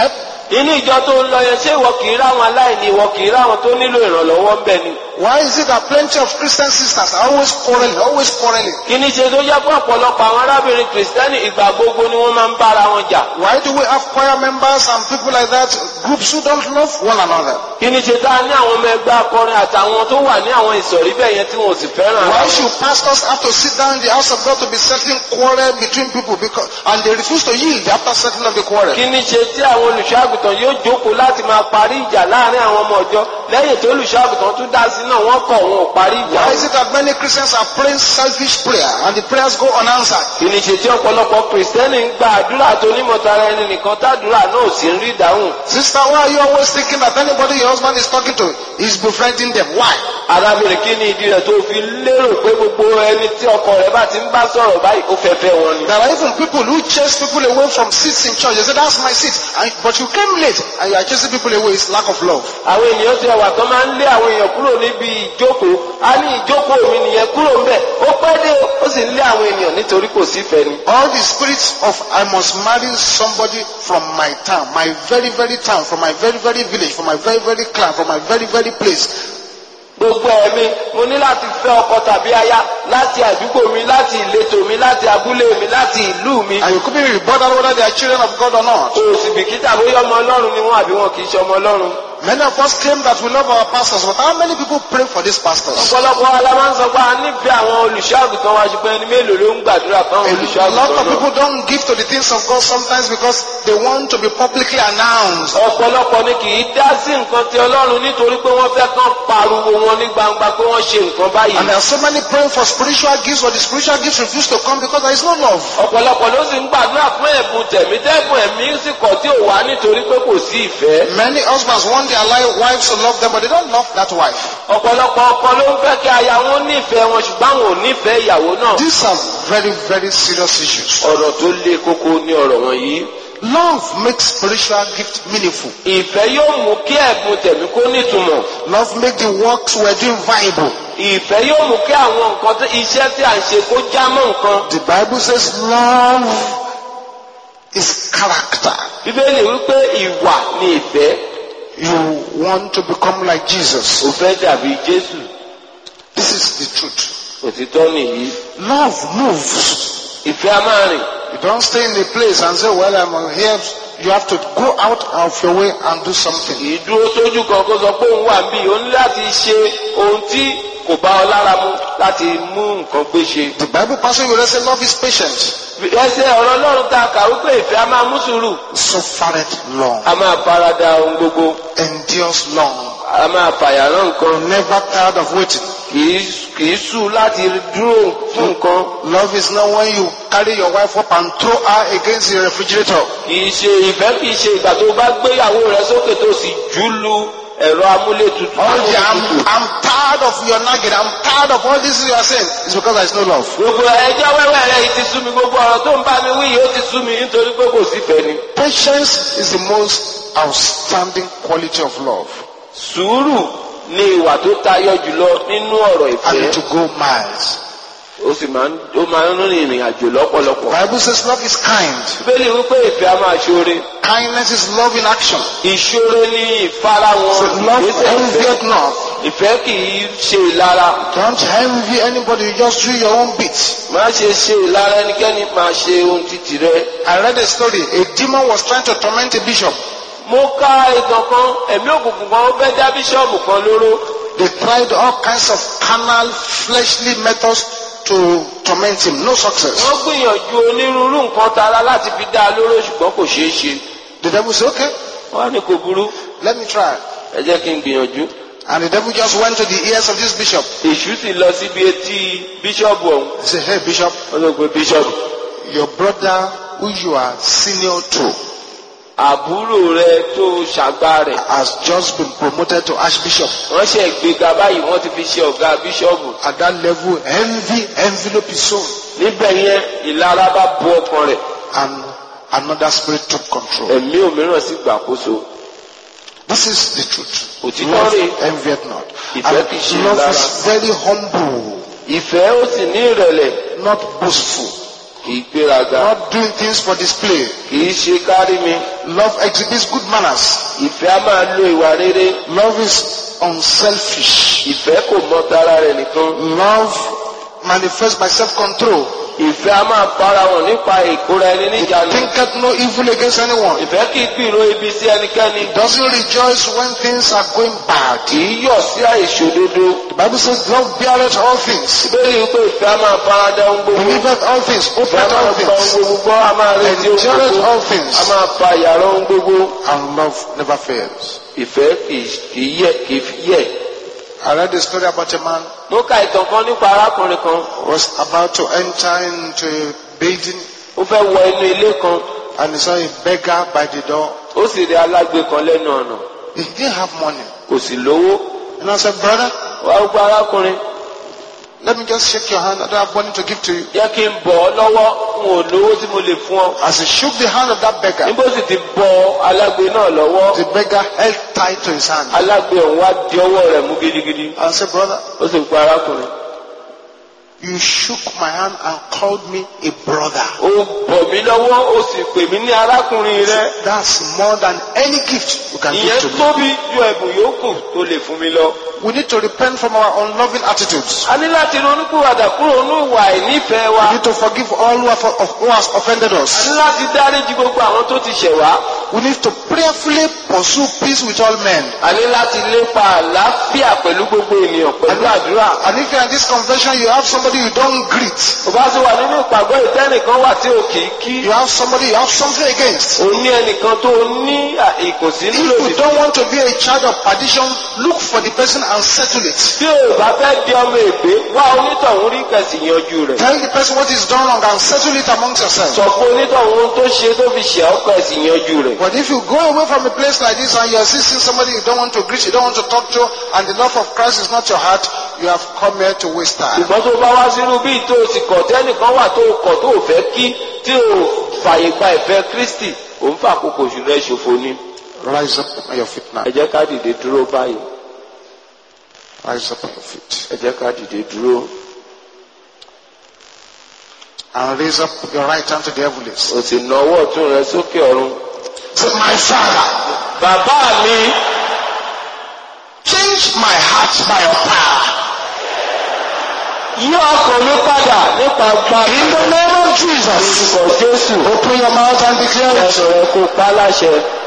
inú ìjọ tó ń lọ yẹn ṣé ìwọ kì í ráwọn aláìní ìwọ kì í ráwọn tó nílò ìrànlọ́wọ́ ń bẹ ni. Why is it that plenty of Christian sisters are always quarreling, always quarreling? kí ni ṣe tó jẹ́ pé ọ̀pọ̀lọpọ̀ àwọn arábìnrin kìrìsìtẹ́nì ìgbà gbogbo ni wọ́n máa ń bára wọn jà. Why do we have choir members and people like that, groups who don't love one another? kí ni ṣe tá a ní àwọn ọmọ ẹgbẹ́ akọrin àtàwọn tó wà ní àwọn ìsọ̀rí bẹ́ẹ̀ yẹn tí wọn ò sì fẹ́ràn ara Why wọn. should pastors have to sit down in the house of God to be settling quarrel between people because, and they refuse to yield after settling of the quarrel? kí ni ṣe tí àwọn olùṣọ́àgùtàn yóò jókòó láti máa parí ìjà láàrin àwọn ọmọ ọjọ́ lẹ́yìn tó olùṣọ́àgùtàn tún dá sí náà wọ́n kọ̀ wọn ò parí ìjà. Why is it that many Christians are praying selfish prayer and the prayers go unanswered? kí ni ṣe tí ọ̀pọ̀lọpọ̀ kìrìsìtẹ́nì ń gba àdúrà tó onímọ̀tara ẹni nìkan tádùúrà náà ò sí ń rí ìdáhùn. Sister, why are you always thinking that anybody your husband is talking to is befriending them? Why? arábìnrin kí ni ìdí rẹ̀ tó fi lérò pé gbogbo ẹni tí ọkọ rẹ̀ bá ti ń bá sọ̀rọ̀ báyìí ó fẹ́ fẹ́ wọn ni. There are even people who chase people away from seats in church. They say, that's my seat. And, but you came late and you are chasing people away. It's lack of love. àwọn ènìyàn ti ẹwà tó máa ń lé àwọn èèyàn kúrò níbi ìjókòó á ní ìjókòó mi nìyẹn kúrò ńbẹ̀ ó pẹ́ dé ó sì ń lé àwọn ènìyàn nítorí kò sífẹ̀ẹ́ ni. All the spirits of I must marry somebody from my town, my very, very town, from my very, very village, from my very, very clan, from my very, very place. gbogbo ẹ̀mí mo ní láti fẹ́ ọkọ tàbí aya láti àdúgbò mi láti ìletò mi láti abúlé mi láti ìlú mi. And you couldn't be bothered whether they are children of God or not. kò sì bìkítà bóyá ọmọ ọlọ́run ni wọ́n àbí wọn kì í ṣe ọmọ ọlọ́run. Many of us claim that we love our pastors, but how many people pray for these pastors? ọ̀pọ̀lọpọ̀ ala máa ń sọ pé a nífẹ̀ẹ́ àwọn olùṣọ́àgùtàn wa ṣùgbọ́n ẹni mélòó ló ń gbàdúrà fáwọn A lot olùṣọ́àgùtàn of náà. people don't give to the things of God sometimes because they want to be publicly announced. ọ̀pọ̀lọpọ̀ ni kì í dá sí nǹkan ti ọlọ́run nítorí pé wọ́n fẹ́ kán pariwo wọn ní gbangba pé wọ́n ṣe nǹkan báyìí. And there are so many praying for spiritual gifts, but the spiritual gifts refuse to come because there is no love. ọ̀pọ̀lọpọ̀ ló sì ń gbàdúrà fún ẹ̀bùn tẹ̀mí tẹ́bùn ẹ̀mí sì kọ̀ tí ò wá nítorí pé kò sí ìfẹ́. Many husbands want their li- wives to love them, but they don't love that wife. ọ̀pọ̀lọpọ̀ ọkọ ló ń fẹ́ kí aya wọn nífẹ̀ẹ́ wọn ṣùgbọ́n àwọn ò nífẹ̀ẹ́ ìyàwó náà. These are very, very serious issues. ọ̀rọ̀ tó le koko ní ọ̀rọ̀ wọ̀nyí. Love makes spiritual gift meaningful. ìfẹ́ yóò mú kí ẹ̀bùn tẹ̀mí kó nítumọ̀. Love makes the works we're doing viable. ìfẹ́ yóò mú kí àwọn nǹkan tí iṣẹ́ tí à ń ṣe kó já mọ́ nǹkan. The Bible says love is character. bíbélì wípé ìwà ni ìfẹ́. You want to become like Jesus. ò fẹ́ dàbí jésù. This is the truth. òtítọ́ nìyí. Love moves. ìfẹ́ a máa rìn. You don't stay in a place and say, well, I'm here. You have to go out of your way and do something. kì í dúró sójú kan kó sọ pé òun wà níbí o ní láti ṣe ohun tí kò bá ọ lára mu láti mú nǹkan gbé ṣe. The Bible passage will say love is patient. ẹsẹ̀ ọ̀rọ̀ ọlọ́run ta kà wípé ìfẹ́ a máa mú sùúrù. Suffereth long. a máa farada ohun gbogbo. Endures long. a máa fàyàrán nǹkan. Never tired of waiting. kì í kì í sùn láti dúró fún nǹkan. Love is not when you carry your wife up and throw her against the refrigerator. kì í ṣe ìfẹ́ kì í ṣe ìgbà tó bá gbéyàwó rẹ sókè tó sì jù lu ẹ̀rọ amúlétutù. Oh yeah, I'm, I'm tired of your nagging. I'm tired of all this you are saying. It's because there is no love. gbogbo ẹjọ́ wẹ́wẹ́ rẹ yìí ti sú mi gbogbo ọ̀rọ̀ tó ń bá mi wí yìí ó ti sú mi nítorí pé kò sífẹ̀ẹ́ ni. Patience is the most outstanding quality of love. sùúrù ni ìwà tó tayọ jùlọ nínú ọ̀rọ̀ And ìfẹ́ to go miles. ó sì máa ń ó máa ń rìn ìrìn àjò lọ́pọ̀lọpọ̀. Bible says love is kind. bíbélì wípé ìfẹ́ a máa ṣoore Kindness is love in action. ìṣoore ní ìfarahàn So love ìgbésẹ̀ ìfẹ́ envieth not. ìfẹ́ kì í ṣe ìlara Don't envy anybody. You just do your own bit. má ṣe ṣe ìlara ẹnikẹ́ni máa ṣe ohun títì rẹ. I read a story. A demon was trying to torment a bishop. mo ka ìtàn kan ẹ̀mí òkùnkùn kan ó fẹ́ dá bíṣọ́ọ̀bù kan lóró They tried all kinds of carnal, fleshly methods to torment him. No success. wọ́n gbìyànjú onírúurú nǹkan tara láti fi dá a lóró ṣùgbọ́n kò ṣeé ṣe The devil said, okay, wọ́n á ní kò burú let me try. ẹ jẹ́ kí n gbìyànjú. And the devil just went to the ears of this bishop. èṣù sì lọ síbi etí bíṣọ́ọ̀bù ọ̀hún He said, hey bishop, wọ́n sọ pé bíṣọ́ọ̀bù your brother who you are senior to àbúrò rẹ tó ṣàgbá rẹ̀ has just been promoted to archbishop. wọ́n ṣe gbéga báyìí wọ́n ti fi ṣe ọ̀gá bíṣọ́ọ̀bù At that level, envy envelope his soul. níbẹ̀ yẹn ìlara bá bu ọkàn rẹ̀ And another spirit took control. ẹ̀mí òmíràn sì gbàkóso This is the truth. òtítọ́ Love rẹ̀ envieth not. Ìfẹ́ And kìí ṣe love lára. is very humble, ìfẹ́ ó sì ní ìrẹ̀lẹ̀ not boastful. kì í gbéraga not doing things for display. kì í ṣe kárí mi Love exhibits good manners. ìfẹ́ á máa lo ìwà rere Love is unselfish. ìfẹ́ kò mọ tara rẹ̀ nìkan Love manifests by self-control. ìfẹ́ á máa bára wọn nípa ìkóra ẹni It níjànú thinketh no evil against anyone. ìfẹ́ kì í gbìrò ibi sí ẹnikẹ́ni It doesn't rejoice when things are going bad. kì í yọ̀ sí àìṣòdodo The Bible says love beareth all things, ìbéèrè wípé ìfẹ́ á máa farada ohun gbogbo believeth all things, ìfẹ́ á hopeth máa all gba ohun things, gbogbo gbọ́ á máa retí ohun endureth gbogbo all things, á máa fa yàrá ohun gbogbo and love never fails. ìfẹ́ kì í kì í yẹ kì í yẹ. I read a story about a man mo ka ìtàn kan nípa arákùnrin kan who was about to enter into a building ó fẹ́ wọ inú ilé kan and he saw a beggar by the door. ó sì rí alágbe kan lẹ́nu ọ̀nà He didn't have money. kò sì lówó And I said, brother, wá gbọ́ arákùnrin let me just shake your hand. I don't have money to give to you. jẹ́ kí n bọ̀ ọ́ lọ́wọ́ n ò lówó tí mo lè fún ọ. As he shook the hand of that beggar, níbo sì ti bọ alágbe náà lọ́wọ́ the beggar held tight to his hand alágbe ọ̀hún wá di ọwọ́ rẹ̀ mú gidigidi and said, brother, ó sì pa arákùnrin. you shook my hand and called me a brother. ó bọ̀ mí lọ́wọ́ ó sì pè mí ní arákùnrin rẹ. That's more than any gift you can give ìyẹn to me. tóbi ju ẹ̀bùn yòókù tó lè fún mi lọ. We need to repent from our unloving attitudes. a ní láti ronúkúwàdà kúrò ní ìwà ìnífẹ̀ẹ́ wa. We need to forgive all who, have, who has offended a us. ní láti dáríji gbogbo àwọn tó ti ṣẹ̀ wá. We need to prayerfully pursue peace with all men. a ní láti lépa àlàáfíà pẹ̀lú gbogbo ènìyàn pẹ̀lú àdúrà. And if you are in this convention, you have somebody you don't greet. kò bá sì wà nínú ìpàgọ́ ìtẹ́nìkan wà tí ò kì í kí. You have somebody you have something against. o ní ẹnìkan tó ní à- ìkùnsínú If lòdì you don't want to be a child of perdition, look for the person and settle it. tí o bá fẹ́ di ọmọ ègbé wá onítọ̀hún rí kẹsì yanjú rẹ̀. Tell the person what is done wrong and settle it amongst yourselves. sọ fún onítọ̀hún ohun tó ṣe tó fi ṣẹ̀ ọ́ kẹsì yanjú rẹ̀. But if you go away from a place like this and you are still seeing somebody you don't want to greet, you don't want to talk to, and the love of Christ is not your heart, you have come here to waste time. ṣùgbọ́n tó bá wá sínú bíi tó o sì kọ̀ tẹ́nìkan wà tó o kọ̀ tó o fẹ́ kí tí o fàyè gba ìfẹ́ Kristi ò ń fàkókò oṣù rẹ̀ ṣòfò ni. Rise up on your feet now. ẹ jẹ́ ká dìde dúró báyìí Rise up on your feet. ẹ jẹ́ ká dìde dúró And raise up your right hand to the heavens. o sì na ọwọ́ ọ̀tún rẹ sókè ọ̀run. Say, my Father, bàbá mi change my heart by your power. yí ọkàn mi padà nípa gba In the name of Jesus. orúkọ Jésù Open your mouth and declare it. ẹnu rẹ kó pa á láṣẹ.